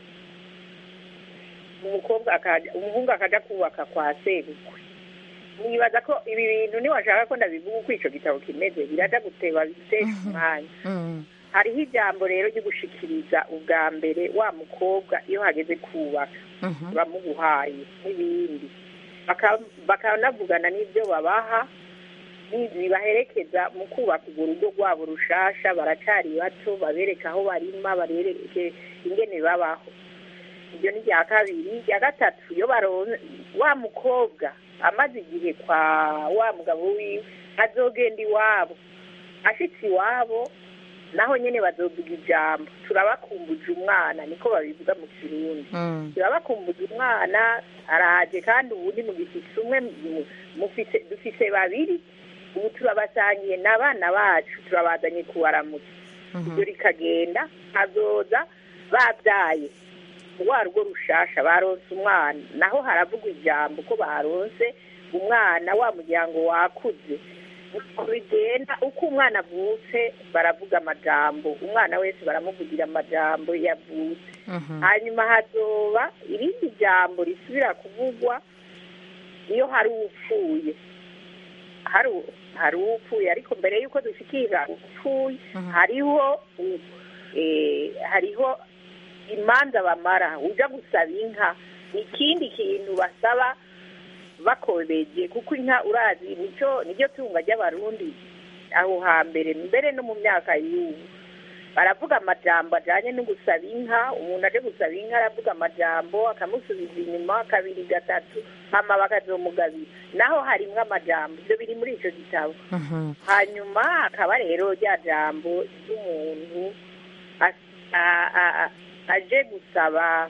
umuhungu akajya kubaka kwa sebukwe nibaza ko ibi bintu niwashaka ko ndabivuga uko icyo gitabo kimeze biraja guteba bitesha umwanya hariho ijambo rero ryo gushikiriza ubwa mbere wa mukobwa iyo hageze kubaka bamuguhaye n'ibindi bakanavugana n'ibyo babaha bibaherekeza mu kubaka urwo rugo rwabo rushasha baracari bato babereka aho barima barereke ingene babaho ibyo ni irya kabiri irya gatatu iyo baronze wa mukobwa amaze igihe kwa wa mugabo wiwe azogenda iwabo ashitse iwabo naho nyine bazovuga ijambo turabakumbuje umwana niko babivuga mu kirundi turabakumbuje umwana araje kandi ubundi mugifise umwe dufise babiri ubu turabasangiye n'abana bacu turabazanye kubaramutsa ibyo rikagenda azoza babyaye rwa rugo rushasha baronse umwana naho haravugwa ijambo ko baronse umwana wa muryango wakuze bigenda uko umwana avutse baravuga amajambo umwana wese baramuvugira amajambo yavutse hanyuma hazoba irindi jambo risubira kuvugwa iyo hari upfuye hari upfuye ariko mbere y'uko dushikira upfuye hariho hariho imanza bamara uja gusaba inka ikindi kintu basaba bakobeje kuko inka urazi nicyo niryo tunga ry'abarundi aho hambere mbere no mu myaka y'ubu baravuga amajambo ajanye no gusaba inka umuntu aje gusaba inka aravuga amajambo akamusubiza inyuma kabiri gatatu hama bakazomugabira naho harimwo amajambo ivyo biri muri ico gitabo Mhm. hanyuma akaba rero rya jambo ry'umuntu as- a- a- a- aje gusaba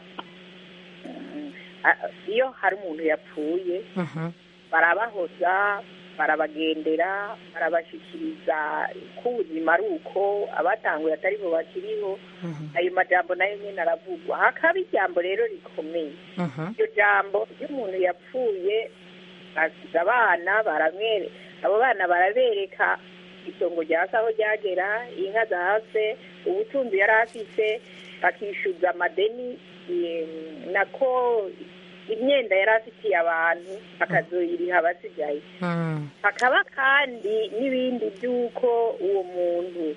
mm, a- iyo hari umuntu yapfuye Mhm. barabahoza barabagendera barabashikiriza ko ubuzima ari uko abatanguye atari bo bakiriho Mhm. ayo majambo nayo nyine aravugwa hakaba ijambo rero rikomeye Mhm. iryo jambo ry'umuntu yapfuye asize abana baramwere abo bana barabereka itongo rya se aho ryagera inka zahase ubutunzi yari afise bakishyuza amadeni eh, nako imyenda yari afitiye abantu bakazoyiriha abasigaye Mm. hakaba kandi n'ibindi by'uko uwo muntu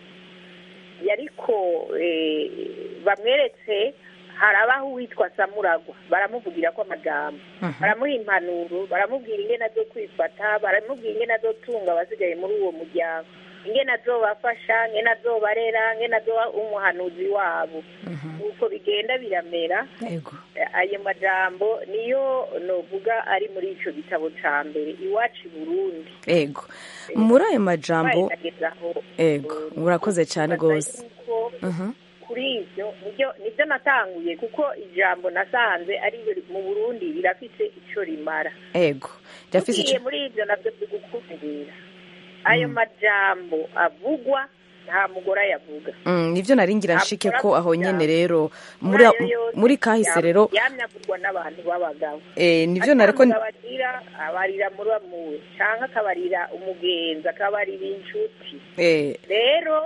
yariko eh, bamweretse harabaho uwitwa samuragwa baramuvugira ko amajambo Mhm. baramuha impanuro baramubwira ingene azo kwifata baramubwira ingene azotunga abasigaye muri uwo muryango ingene azobafasha ingene azobarera ingene azoba umuhanuzi wabo Mhm. nuko bigenda biramera Ego. ayo majambo niyo novuga ari muri ico gitabo ca mbere iwacu i burundi Ego. Muri ayo majambo bagezaho ego urakoze cyane rwose yuko Mhm. kuri ivyo nibyo nibyo natanguye kuko ijambo nasanze ari mu burundi rirafise ico rimara ego ryafise ugiye ico muri ivyo navyo bigukumira ayo majambo avugwa nta mugore ayavuga Mm, nivyo nari ngira nshike ko aho nyene rero muri Muri ayo yose muri kahise yam- rero yamye avugwa n'abantu b'abagabo eh nivyo nariko Atanga abarira abarira muramuwe canke akabarira umugenzi akabarira inshuti eh rero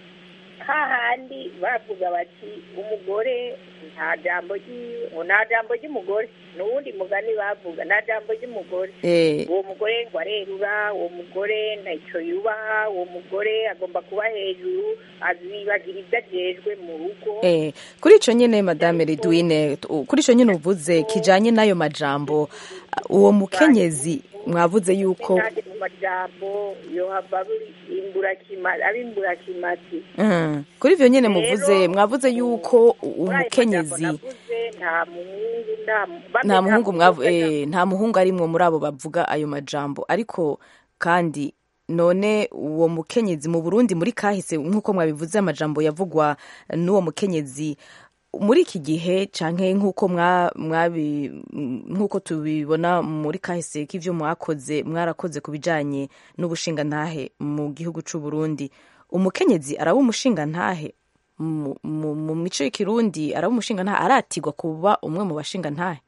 hahandi bavuga bati umugore nta jambo ryiwe ngo nta jambo ry'umugore n'uwundi mugani bavuga nta jambo ry'umugore eh uwo mugore ngo arerura uwo mugore ntacyo yubaha uwo mugore agomba kuba hejuru azibagira ibyo ajejwe mu rugo Eh, kuri ico nyene madame Ridwine tu- kuri ico nyene uvuze kijanye n'ayo majambo uwo mukenyezi mwavuze yuko kandi mu majambo yohava imburakimasi ab'imburakimasi Mm, kuri ivyo nyene muvuze Rero, mwavuze yuko muri ayo umukenyezi majambo navuze, nta muhungu nta mu- bamwe nta muhungu mwavu mukobwa, eh, nta muhungu arimwo muri abo bavuga ayo majambo ariko kandi none uwo mukenyezi mu Burundi muri kahise nk'uko mwabivuze amajambo yavugwa n'uwo mukenyezi muri iki gihe canke nk'uko mwa- mwabi nk'uko tubibona muri kahise k'ivyo mwakoze mwarakoze ku bijanye n'ubushingantahe mu gihugu c'u Burundi umukenyezi araba umushingantahe mu, mu, mu mico y'ikirundi araba umushingantahe aratigwa kuba umwe mu bashingantahe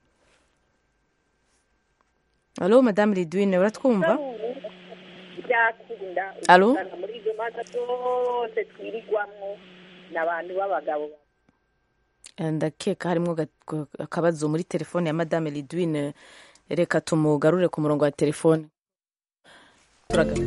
alo madame Ridwine uratwumva byakunda Alo? usanga muri izo manza zose twirirwamwo n'abantu b'abagabo ndakeka harimwo ga- akabazo muri telefone ya madame Lidwine reka tumugarure ku murongo wa telefone Turaga-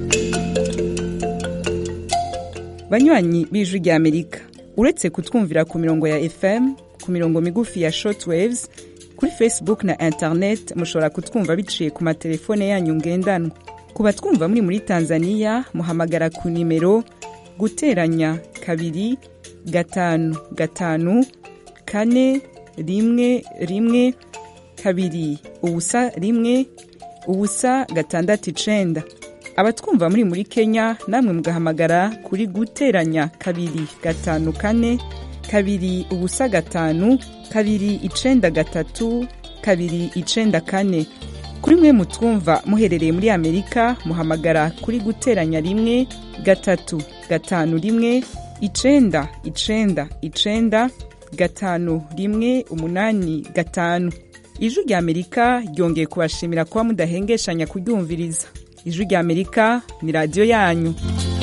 banywanyi b'ijwi rya amerika uretse kutwumvira ku mirongo ya fm ku mirongo migufi ya shortwaves kuri facebook na internet mushobora kutwumva biciye ku matelefone yanyu ngendanwa ku batwumva muri muri tanzania muhamagara ku nimero guteranya kabiri gatanu gatanu kane rimwe rimwe kabiri ubusa rimwe ubusa gatandatu icenda abatwumva muri muri kenya namwe mugahamagara kuri guteranya kabiri gatanu kane kabiri ubusa gatanu kabiri icenda gatatu kabiri icenda kane kuri mwe mutwumva muherereye muri amerika muhamagara kuri guteranya rimwe gatatu gatanu rimwe icenda icenda icenda gatanu rimwe umunani gatanu ijwi rya amerika ryongeye kubashimira kuba mudahengeshanya kuryumviriza ijwi rya amerika ni radiyo yanyu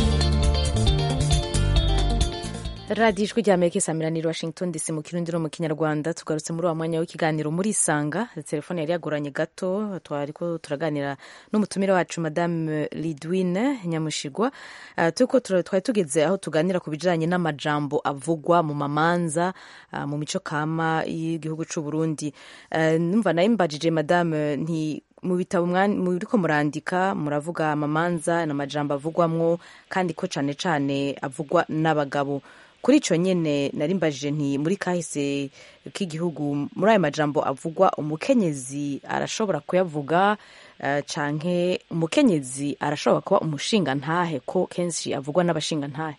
radiyo ijwi rya amerika isamiraniye washington dc mu kirundi no mu kinyarwanda tugarutse muri uwo mwanya w'ikiganiro muri isanga telefone yari yagoranye gato twariko turaganira n'umutumire wacu madame lidwine nyamushigwa uh, turiko tura- twari tugeze aho tuganira ku bijanye n'amajambo avugwa mu mamanza uh, mu mico kama y'igihugu c'u burundi uh, numva nayo mbajije madame nti mu bitabo mwa- muriko murandika muravuga amamanza n'amajambo avugwamwo kandi ko cane cane avugwa n'abagabo kuri ico nyene nari mbajije nti muri kahise k'igihugu muri ayo majambo avugwa umukenyezi arashobora kuyavuga eh, canke umukenyezi arashobora kuba umushinga ntahe ko kenshi avugwa n'abashinga ntahe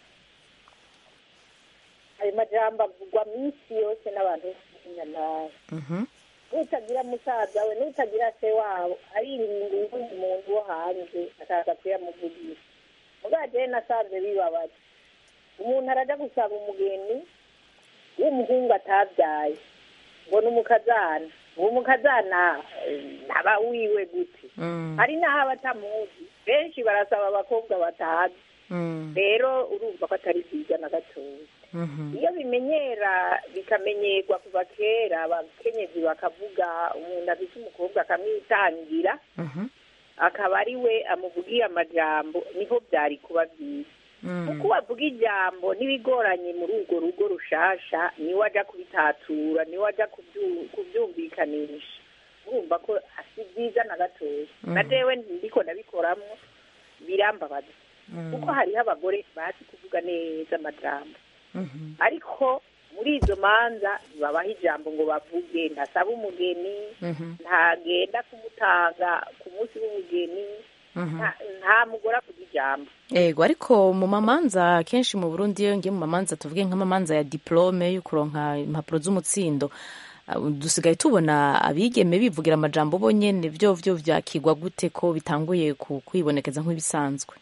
ayo majambo avugwa minsi yose n'abantu b'inyantahe Mhm. n'utagira musaza we n'utagira se wabo aririnda uwundi muntu wo hanze akaza kuyamuvugisha mugabo jewe nasanze bibabaje umuntu araja gusaba umugeni w'umuhungu atabyaye ngo ni umukazana uwo mukazana eh, ntaba wiwe gute Mm. hari n'aho aba atamuzi benshi barasaba abakobwa batazi Mm. rero urumva ko atari byiza na gatoya Mhm. iyo bimenyera bikamenyerwa kuva kera abakenyezi bakavuga umuntu afite umukobwa akamwitangira Mhm. akaba ari we amuvugiye amajambo niho byari kuba byiza Mm. kuko wavuga ijambo n'ibigoranye muri urwo rugo rushasha niwe ajya kubitatura niwe ajya kubyu- kubyumvikanisha urumva ko si byiza na gatoya na jewe ndiko ndabikoramo birambabaza kuko hariho abagore bazi kuvuga neza amajambo Mhm. ariko muri izo manza ntibabaha ijambo ngo bavuge ntasaba umugeni Mhm. ntagenda kumutanga ku munsi w'umugeni Mhm. nta- nta mugore avuga ijambo Ego ariko mu mamanza kenshi mu Burundi iyo ngiye mu mamanza tuvuge nk'amamanza ya diplome yo kuronka impapuro z'umutsindo uh, dusigaye tubona abigeme bivugira amajambo bonyene vyo vyo vyakigwa gute ko bitanguye ku- kwibonekeza nk'ibisanzwe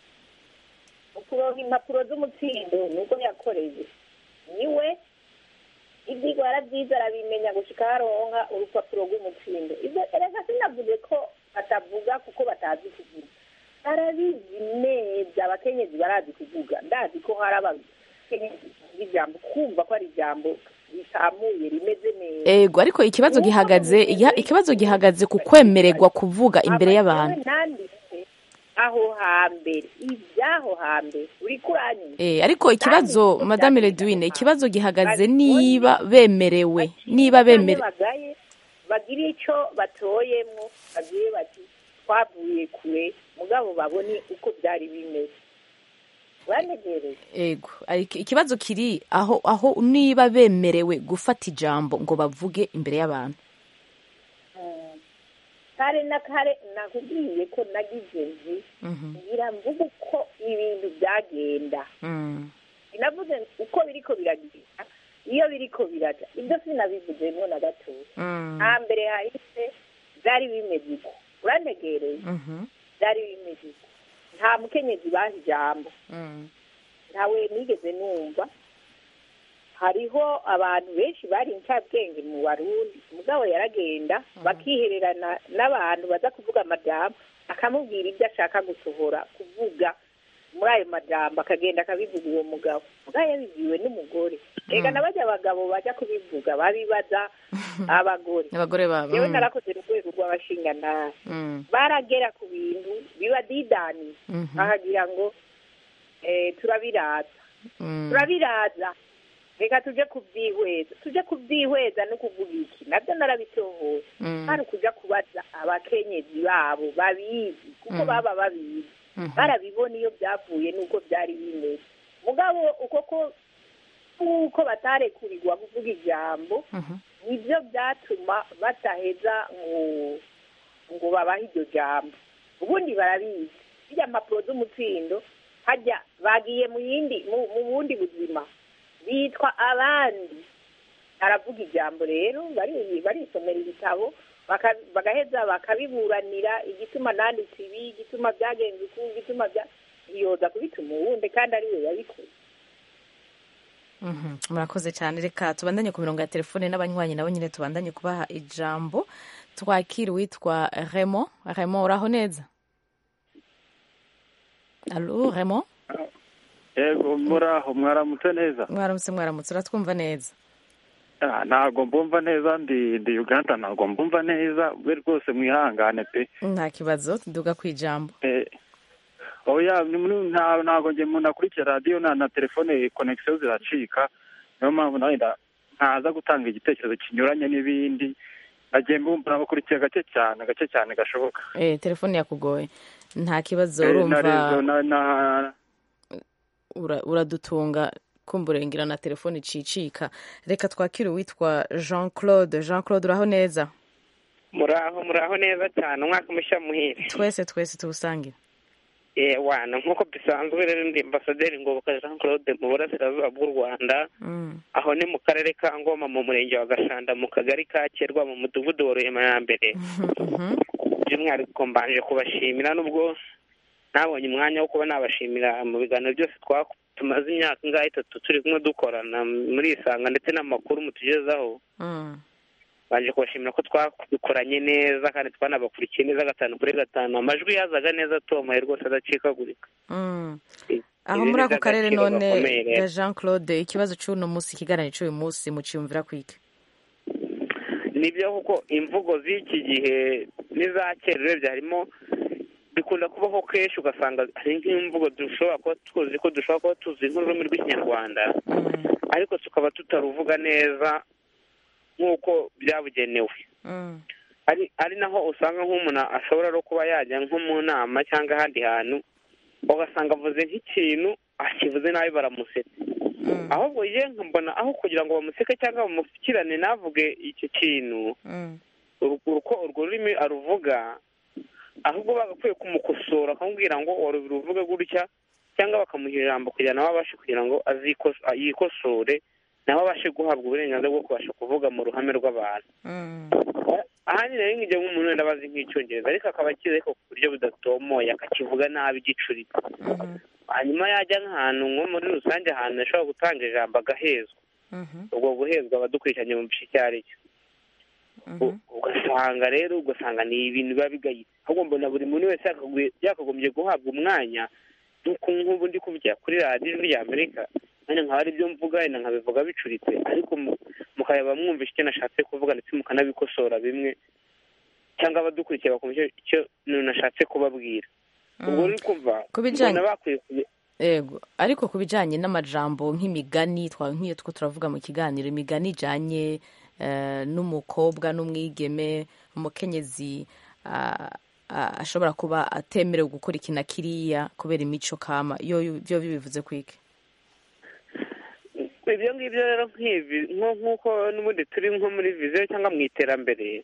ukuronka impapuro z'umutsindo nuko yakoreye niwe ivyigwa yaravyize arabimenya gushika aronka urupapuro rw'umutsindo ivyo erega sinavuze ko batavuga kuko batazi kuvuga barabizi neza abakenyezi barazi kuvuga ndazi ko hari abakenyezi bavuga ijambo kumva ko ari ijambo risamuye rimeze neza Ego ariko ikibazo gihagaze igiha- ikibazo gihagaze ku kwemererwa kuvuga imbere y'abantu Jewe nanditse aho hambere iby'aho hambere uri kuranyuma Eh, ariko ikibazo Kandi madame byanditse Redwine aho ikibazo gihagaze Bari- niba bemerewe niba bemere bagaye bagira icyo batoyemwo bagiye bati twavuye kure mugabo babone uko byari bimeze uranegereye Ego ariko ikibazo kiri aho aho niba bemerewe gufata ijambo ngo bavuge imbere y'abantu kare na kare nakubwiye ko nagize nzi Mhm. ngira mvuga uko ibintu byagenda Mm. sinavuze uko biriko biragenda iyo biriko biraja ibyo sinabivuzemwo na gatoya Mm. hambere hahise byari bimeze uko uranegereye Mhm. byari bimeze uko nta mukenyezi baha ijambo Mm. ntawe nigeze numva hariho abantu benshi bari incabwenge mu barundi mugabo yaragenda bakihererana n'abantu baza kuvuga amajambo akamubwira ibyo ashaka gusohora kuvuga muri ayo majambo akagenda akabivuga uwo mugabo mugabo yabibwiwe n'umugore reka na bajya abagabo bajya kubivuga babibaza abagore abagore babo yewe mm. narakoze mu rwego rw'abashingantahe Mm. baragera ku bintu bibadidaniye Mhm. bakagira ngo eh, turabiraza Mm. turabiraza reka tuje kubyihweza tuje kubyihweza no kuvuga iki nabyo narabitohoye Mm. hari ukuja kubaza abakenyezi babo babizi kuko Mm. baba babizi Mhm. barabibona iyo byavuye n'uko byari bimeze mugabo uko ko kuko batarekurirwa kuvuga ijambo Mhm. nibyo byatuma bataheza ngo ngo babahe iryo jambo ubundi barabizi bijya mpapuro z'umutsindo hajya bagiye mu yindi mu mu bundi buzima bitwa abandi aravuga ijambo rero bari barisomera ibitabo baka- bagaheza bakabiburanira igituma nanditse ibi igituma byagenze uku igituma bya yoza kubituma uwundi kandi ari we yabikoze Mhm. murakoze cyane reka tubandanye ku mirongo ya telefone n'abanywanyi nabo nyine tubandanye kubaha ijambo twakira uwitwa remo remo uraho neza alo remo yego muraho mwaramutse neza mwaramutse mwaramutse uratwumva neza Ah, ntabwo mbumva neza ndi ndi uganda ntabwo mbumva neza we rwose mwihangane pe nta kibazo duga ku ijambo Eh, oya ni muri- nta- ntabwo njye umuntu akurikira radiyo na na telefone konegisiyo ziracika niyo mpamvu nawe nda- ntaza gutanga igitekerezo kinyuranye n'ibindi nagiye mbumva nabakurikiye gake cyane gake cyane gashoboka eh telefone yakugoye nta kibazo Eh, na urumva rezo na na ura- uradutunga kumburengera na telefone icicika reka twakire uwitwa jean claude jean claude uraho neza muraho muraho neza cyane umwaka mushya muhire twese twese tuwusangire eh wana nk'uko bisanzwe rero ndi ambasaderi ngoboka jean claude mu burasirazuba bw'u rwanda Mm, aho ni mu karere ka ngoma mu murenge wa gashanda mu kagari ka kerwa mu mudugudu wa ruhema ya mbere mhm, by'umwihariko mbanje kubashimira nubwo nabonye umwanya wo kuba nabashimira mu biganiro byose twa- tumaze imyaka ingahe itatu turi kumwe dukorana muri isanga ndetse n'amakuru mutugezaho mm, baje kubashimira ko twabikoranye neza kandi twanabakurikiye neza gatanu kuri gatanu amajwi yazaga neza atomoye rwose adacikagurika mm. I- aho ibi muri ni ako karere iby'agaciro none gakomeye rero. ya jean claude ikibazo cy'uno munsi ikiganiro cy'uyu munsi muciyumvira kwike nibyo kuko imvugo z'iki gihe n'iza kera urebye harimo bikunda kubaho kenshi ugasanga hari nk'imvugo dushobora kuba tuzi ko dushobora kuba tuzi nk'ururimi rw'ikinyarwanda Mm, ariko tukaba tutaruvuga neza nk'uko byabugenewe mm, ari ari naho usanga nk'umuntu ashobora no kuba yajya nko mu nama cyangwa ahandi hantu ugasanga avuze nk'ikintu akivuze nabi baramusetse mm, ahubwo ye nkambona aho kugira ngo bamuseke cyangwa bamushyikirane navuge icyo kintu mm, uru- uko urwo rurimi aruvuga ahubwo bagakwiye kumukosora akamubwira ngo wari ruvuge gutya cyangwa bakamuha ijambo kugira nawe abashe kugira ngo azikos- yikosore nawe abashe guhabwa uburenganzira bwo kubasha kuvuga mu ruhame rw'abantu mm, ahanini rero nk'igihe nk'umuntu wenda abazi nk'icyongereza ariko akaba akizi ariko ku buryo budatomoye akakivuga nabi gicuritse mhm, hanyuma yajya nk'ahantu nko muri rusange ahantu ashobora gutanga ijambo agahezwa mhm, ubwo guhezwa abadukurikiranye mu bice icyo ari cyo mhm, U- ugasanga rero ugasanga ni ibintu biba bigayitse ahubwo mbona buri muntu wese yakagombye- yakagombye guhabwa umwanya nk'uko nk'ubu ndi kuvugira kuri radiyo ijwi rya amerika nanjye nkaba ari byo mvuga wenda nkabivuga bicuritse ariko mu- mukaba mwumvisha icyo nashatse kuvuga ndetse mukanabikosora bimwe cyangwa abadukurikiye bakumva icyo- icyo nashatse kubabwira ubwo mm. uri kumva Ku bijyanye- mbona bakwiye kubi- Ego ariko ku bijyanye n'amajambo nk'imigani twa nk'iyo two turavuga mu kiganiro imigani ijyanye eh, n'umukobwa n'umwigeme umukenyezi ah, ah, ashobora kuba atemerewe gukora iki na kiriya kubera imico kama yo byo bibivuze kwiki ibyo ngibyo rero nk'ibi nko- nk'uko n'ubundi turi nko muri viziyo cyangwa mu iterambere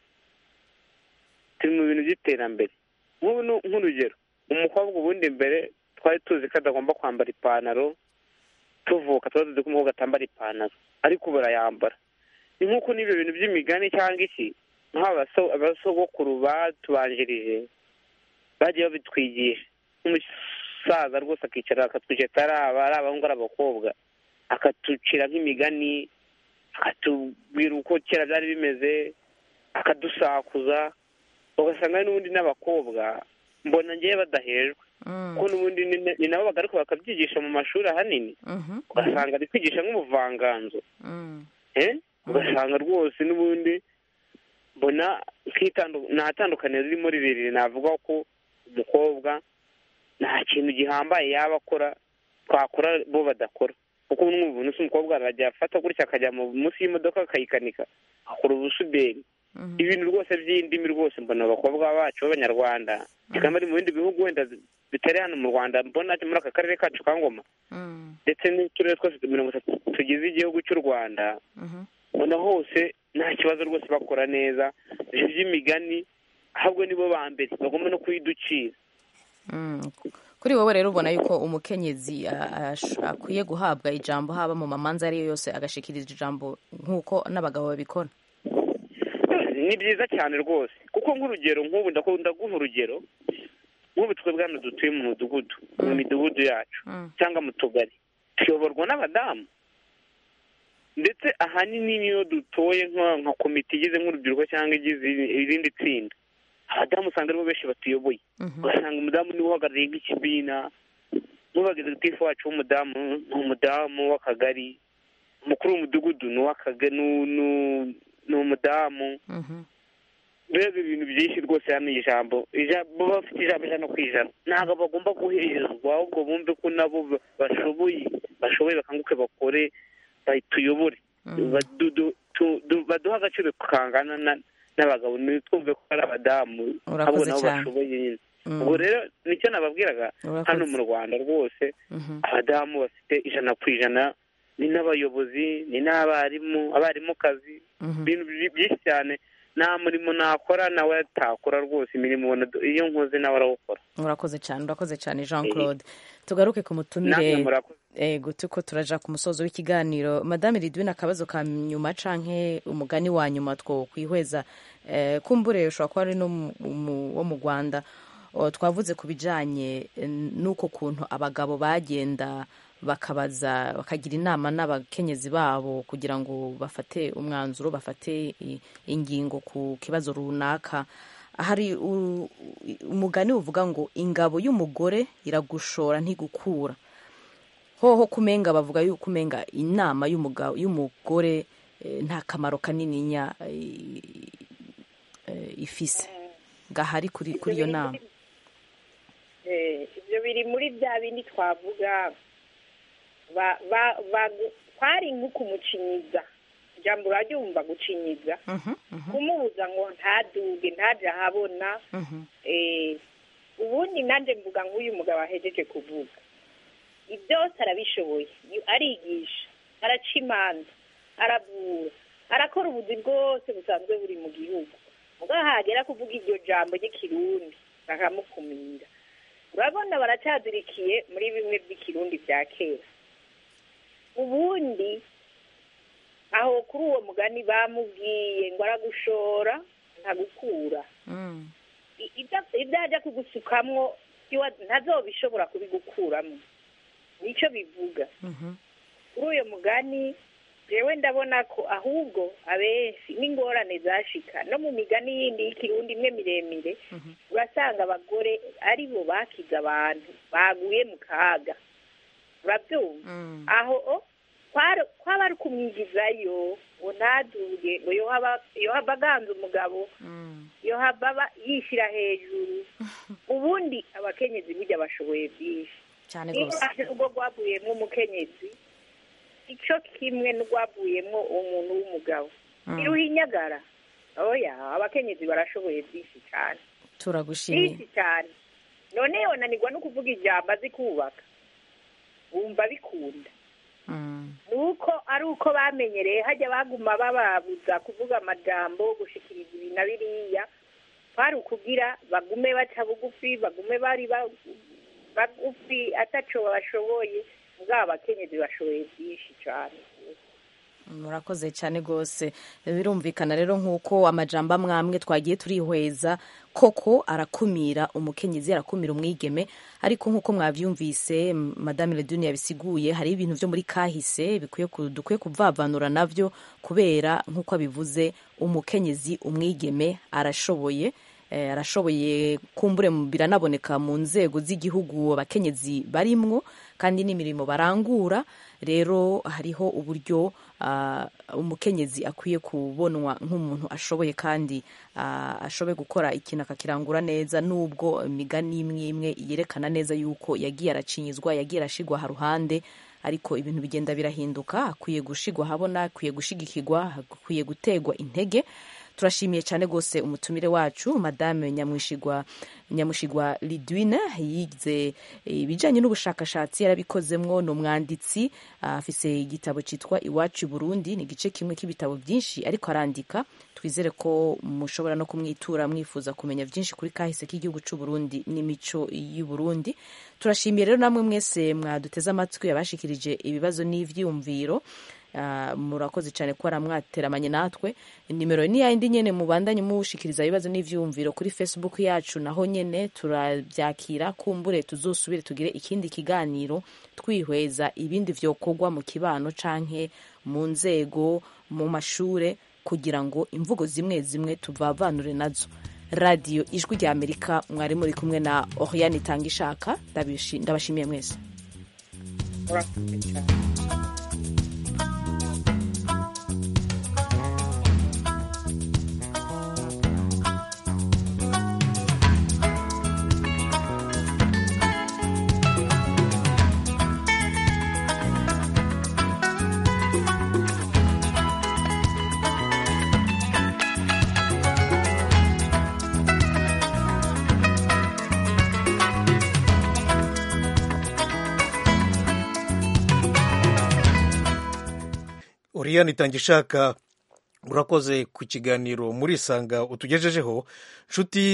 turi mu bintu by'iterambere nk'ubu ni- nk'urugero umukobwa ubundi mbere twari tuzi ko adagomba kwambara ipantaro tuvuka tuba tuzi ko umukobwa atambara ipantaro ariko ubu arayambara ni nk'uko n'ibyo bintu by'imigani cyangwa iki nk'aba baso- abasogokuru batubanjirije bagiye babitwigisha nk'umusaza rwose akicara akatwigisha ari aba ari abahungu ari abakobwa akatucira nk'imigani akatubwira uko kera byari bimeze akadusakuza ugasanga hari n'ubundi n'abakobwa mbona ngewe badahejwe Mm, kuko n'ubundi ni- ni nabo bagaruka bakabyigisha mu mashuri ahanini mhm, ugasanga ari kwigisha nk'ubuvanganzo mm, eh? ugasanga rwose n'ubundi mbona nk'itandu- nta tandukaniro ririmo rirerire navuga ko umukobwa nta kintu gihambaye yaba akora twakora bo badakora kuko n'ubu umuntu si umukobwa arajya afata gutya akajya mu munsi y'imodoka akayikanika akora ubusuderi mhm, ibintu rwose by'indimi rwose mbona abakobwa bacu b'abanyarwanda kikaba ari mu bindi bihugu wenda bitari hano mu rwanda mbona muri aka karere kacu ka ngoma mm, ndetse n'uturere twose mirongo itatu tugize igihugu cy'u rwanda mhm. ubona hose nta kibazo rwose bakora neza ibyo by'imigani ahubwo nibo ba mbere bagomba no kuyiducira Mm. kuri wowe rero ubona yuko umukenyezi a- ash- akwiye guhabwa ijambo haba mu mamanza ariyo yose agashikiriza ijambo nk'uko n'abagabo babikora ni byiza cyane rwose kuko nk'urugero nk'ubu ndakunda guha urugero nk'ubu twebwe hano dutuye mu mudugudu mu midugudu yacu Mm. cyangwa mu tugari tuyoborwa n'abadamu ndetse ahanini niyo dutoye nka nka komite igize nk'urubyiruko cyangwa igize irindi tsinda abadamu usanga aribo benshi batuyoboye Mhm. ugasanga umudamu niwe uhagarariye nk'ikibina n'ubagizitifu wacu w'umudamu ni umudamu w'akagari umukuru w'umudugudu ni uw'akagari ni umudamu Mhm. mbega ibintu byinshi rwose hano ijambo ijambo baba bafite ijambo ijana ku ijana ntabwo bagomba guhezwa ahubwo bumve ko nabo ba- bashoboye bashoboye bakanguke bakore bayituyobore Mm. Badu- du- tu- du- baduhe agaciro kangana na- n'abagabo ntitwumve ko ari abadamu Urakoze abo nabo cyane. bashoboye nyine Mm. ubwo rero nicyo nababwiraga Urakoze. hano mu rwanda rwose Mhm. abadamu bafite ijana ku ijana ni n'abayobozi ni n'abarimu abarimukazi Mhm. ibintu bi- byinshi cyane nta murimo nakora nawe atakora rwose imirimo ubona do- iyo nkoze nawe arawukora urakoze cyane urakoze cyane jean claude tugaruke ku namwe mutumire murakoze ego tuko turaja ku musozo w'ikiganiro madame ridwin akabazo ka nyuma canke umugani wa nyuma two kwihweza eh, kumbure ushobora kuba ari no mu- mu- wo mu rwanda o, twavuze ku bijanye eh, n'uko kuntu abagabo bagenda bakabaza bakagira inama n'abakenyezi babo kugira ngo bafate umwanzuro bafate i- ingingo ku kibazo runaka hari u- umugani uvuga ngo ingabo y'umugore iragushora ntigukura hoho kumenga bavuga yuko umenga inama y'umugabo y'umugore eh, nta kamaro kanininya eh, eh, ifise gahari kuri kuri iyo nama Eh, ibyo biri muri bya bindi twavuga ba- ba- bagu- kwari nko kumucinyiza ijambo uraryumva gucinyiza Mhm, mhm, kumubuza ngo ntaduge ntaje ahabona mhm. eh, ubundi nanjye mvuga nk'uyu mugabo ahejeje kuvuga byose arabishoboye Yu- arigisha araca imanza aravura arakora ubuzi bwose busanzwe buri mu gihugu mugabo hagera kuvuga iryo jambo ry'ikirundi bakamukumira urabona baracyazirikiye muri bimwe by'ikirundi bya kera ubundi aho kuri uwo mugani bamubwiye ngo aragushora ntagukura Mm, I- ibyo- ibyo ajya kugusukamwo iwa- ntazobishobora kubigukuramo nicyo bivuga mhm, kuri uyo mugani jewe ndabona ko ahubwo abenshi n'ingorane zashika no mu migani yindi y'ikirundi imwe miremire mhm. urasanga abagore ari bo bakize abantu baguye mu kaga urabyumva Mm, aho o, kwari- kwaba ari kumwigizayo ngo ntaduge ngo yohaba yohaba aganza umugabo mm. yohaba aba yishyira hejuru ubundi abakenyezi burya bashoboye byinshi cyane niba rwose uraje urwo rwavuyemo umukenyezi icyo kimwe n'urwavuyemo umuntu w'umugabo Mm. iruhinyagara oya abakenyezi barashoboye byinshi cyane turagushimiye byinshi cyane none yonanirwa no kuvuga ijambo azi kubaka wumva bikunda Mm, nuko ari uko bamenyereye hajya baguma bababuza kuvuga amajambo gushikiriza ibi na biriya kwari ukugira bagume baca bugufi bagume bari ba- bagufi ataco bashoboye bwaba abakenyezi bashoboye byinshi cyane murakoze cyane rwose birumvikana rero nk'uko amajambo amwe amwe twagiye turihweza koko arakumira umukenyezi arakumira umwigeme ariko nk'uko mwabyumvise m- madame leduni yabisiguye hari ibintu byo muri kahise bikwiye ku- dukwiye kuvavanura navyo kubera nk'uko abivuze umukenyezi umwigeme arashoboye eh, arashoboye kumbure mu- biranaboneka mu nzego z'igihugu abakenyezi barimwo kandi n'imirimo barangura rero hariho uburyo ah, umukenyezi akwiye kubonwa nk'umuntu ashoboye kandi ah, ashoboye gukora ikintu akakirangura neza nubwo imigani imwe imwe yerekana neza yuko yagiye aracinyizwa yagiye arashigwa haruhande ariko ibintu bigenda birahinduka akwiye gushigwa habona akwiye gushigikirwa akwiye gutegwa intege turashimiye cyane rwose umutumire wacu madame nyamwishigwa nyamushigwa lidwine yize ibijyanye n'ubushakashatsi yarabikozemwo ni umwanditsi ah, afise igitabo cyitwa iwacu i burundi ni igice kimwe k'ibitabo byinshi ariko arandika twizere ko mushobora no kumwitura mwifuza kumenya byinshi kuri kahise k'igihugu cy'u Burundi n'imico y'u Burundi turashimiye rero namwe mwese mwaduteze amatwi yabashikirije ibibazo n'ivyumviro Ah, murakoze cyane ko mwateramanye natwe nimero ni yayindi nyene mubandanye mushikiriza ibibazo n'ivyumviro kuri facebook yacu naho nyene turabyakira kumbure tuzosubire tugire ikindi kiganiro twihweza ibindi vyokorwa mu kibano canke mu nzego mu mashure kugira ngo imvugo zimwe zimwe tuvavanure nazo radiyo ijwi rya amerika mwari muri kumwe na oriane itanga ishaka ndabashimiye mwese murakoze cyane oriyani itangishaka urakoze ku kiganiro muri sanga utugejejeho nshuti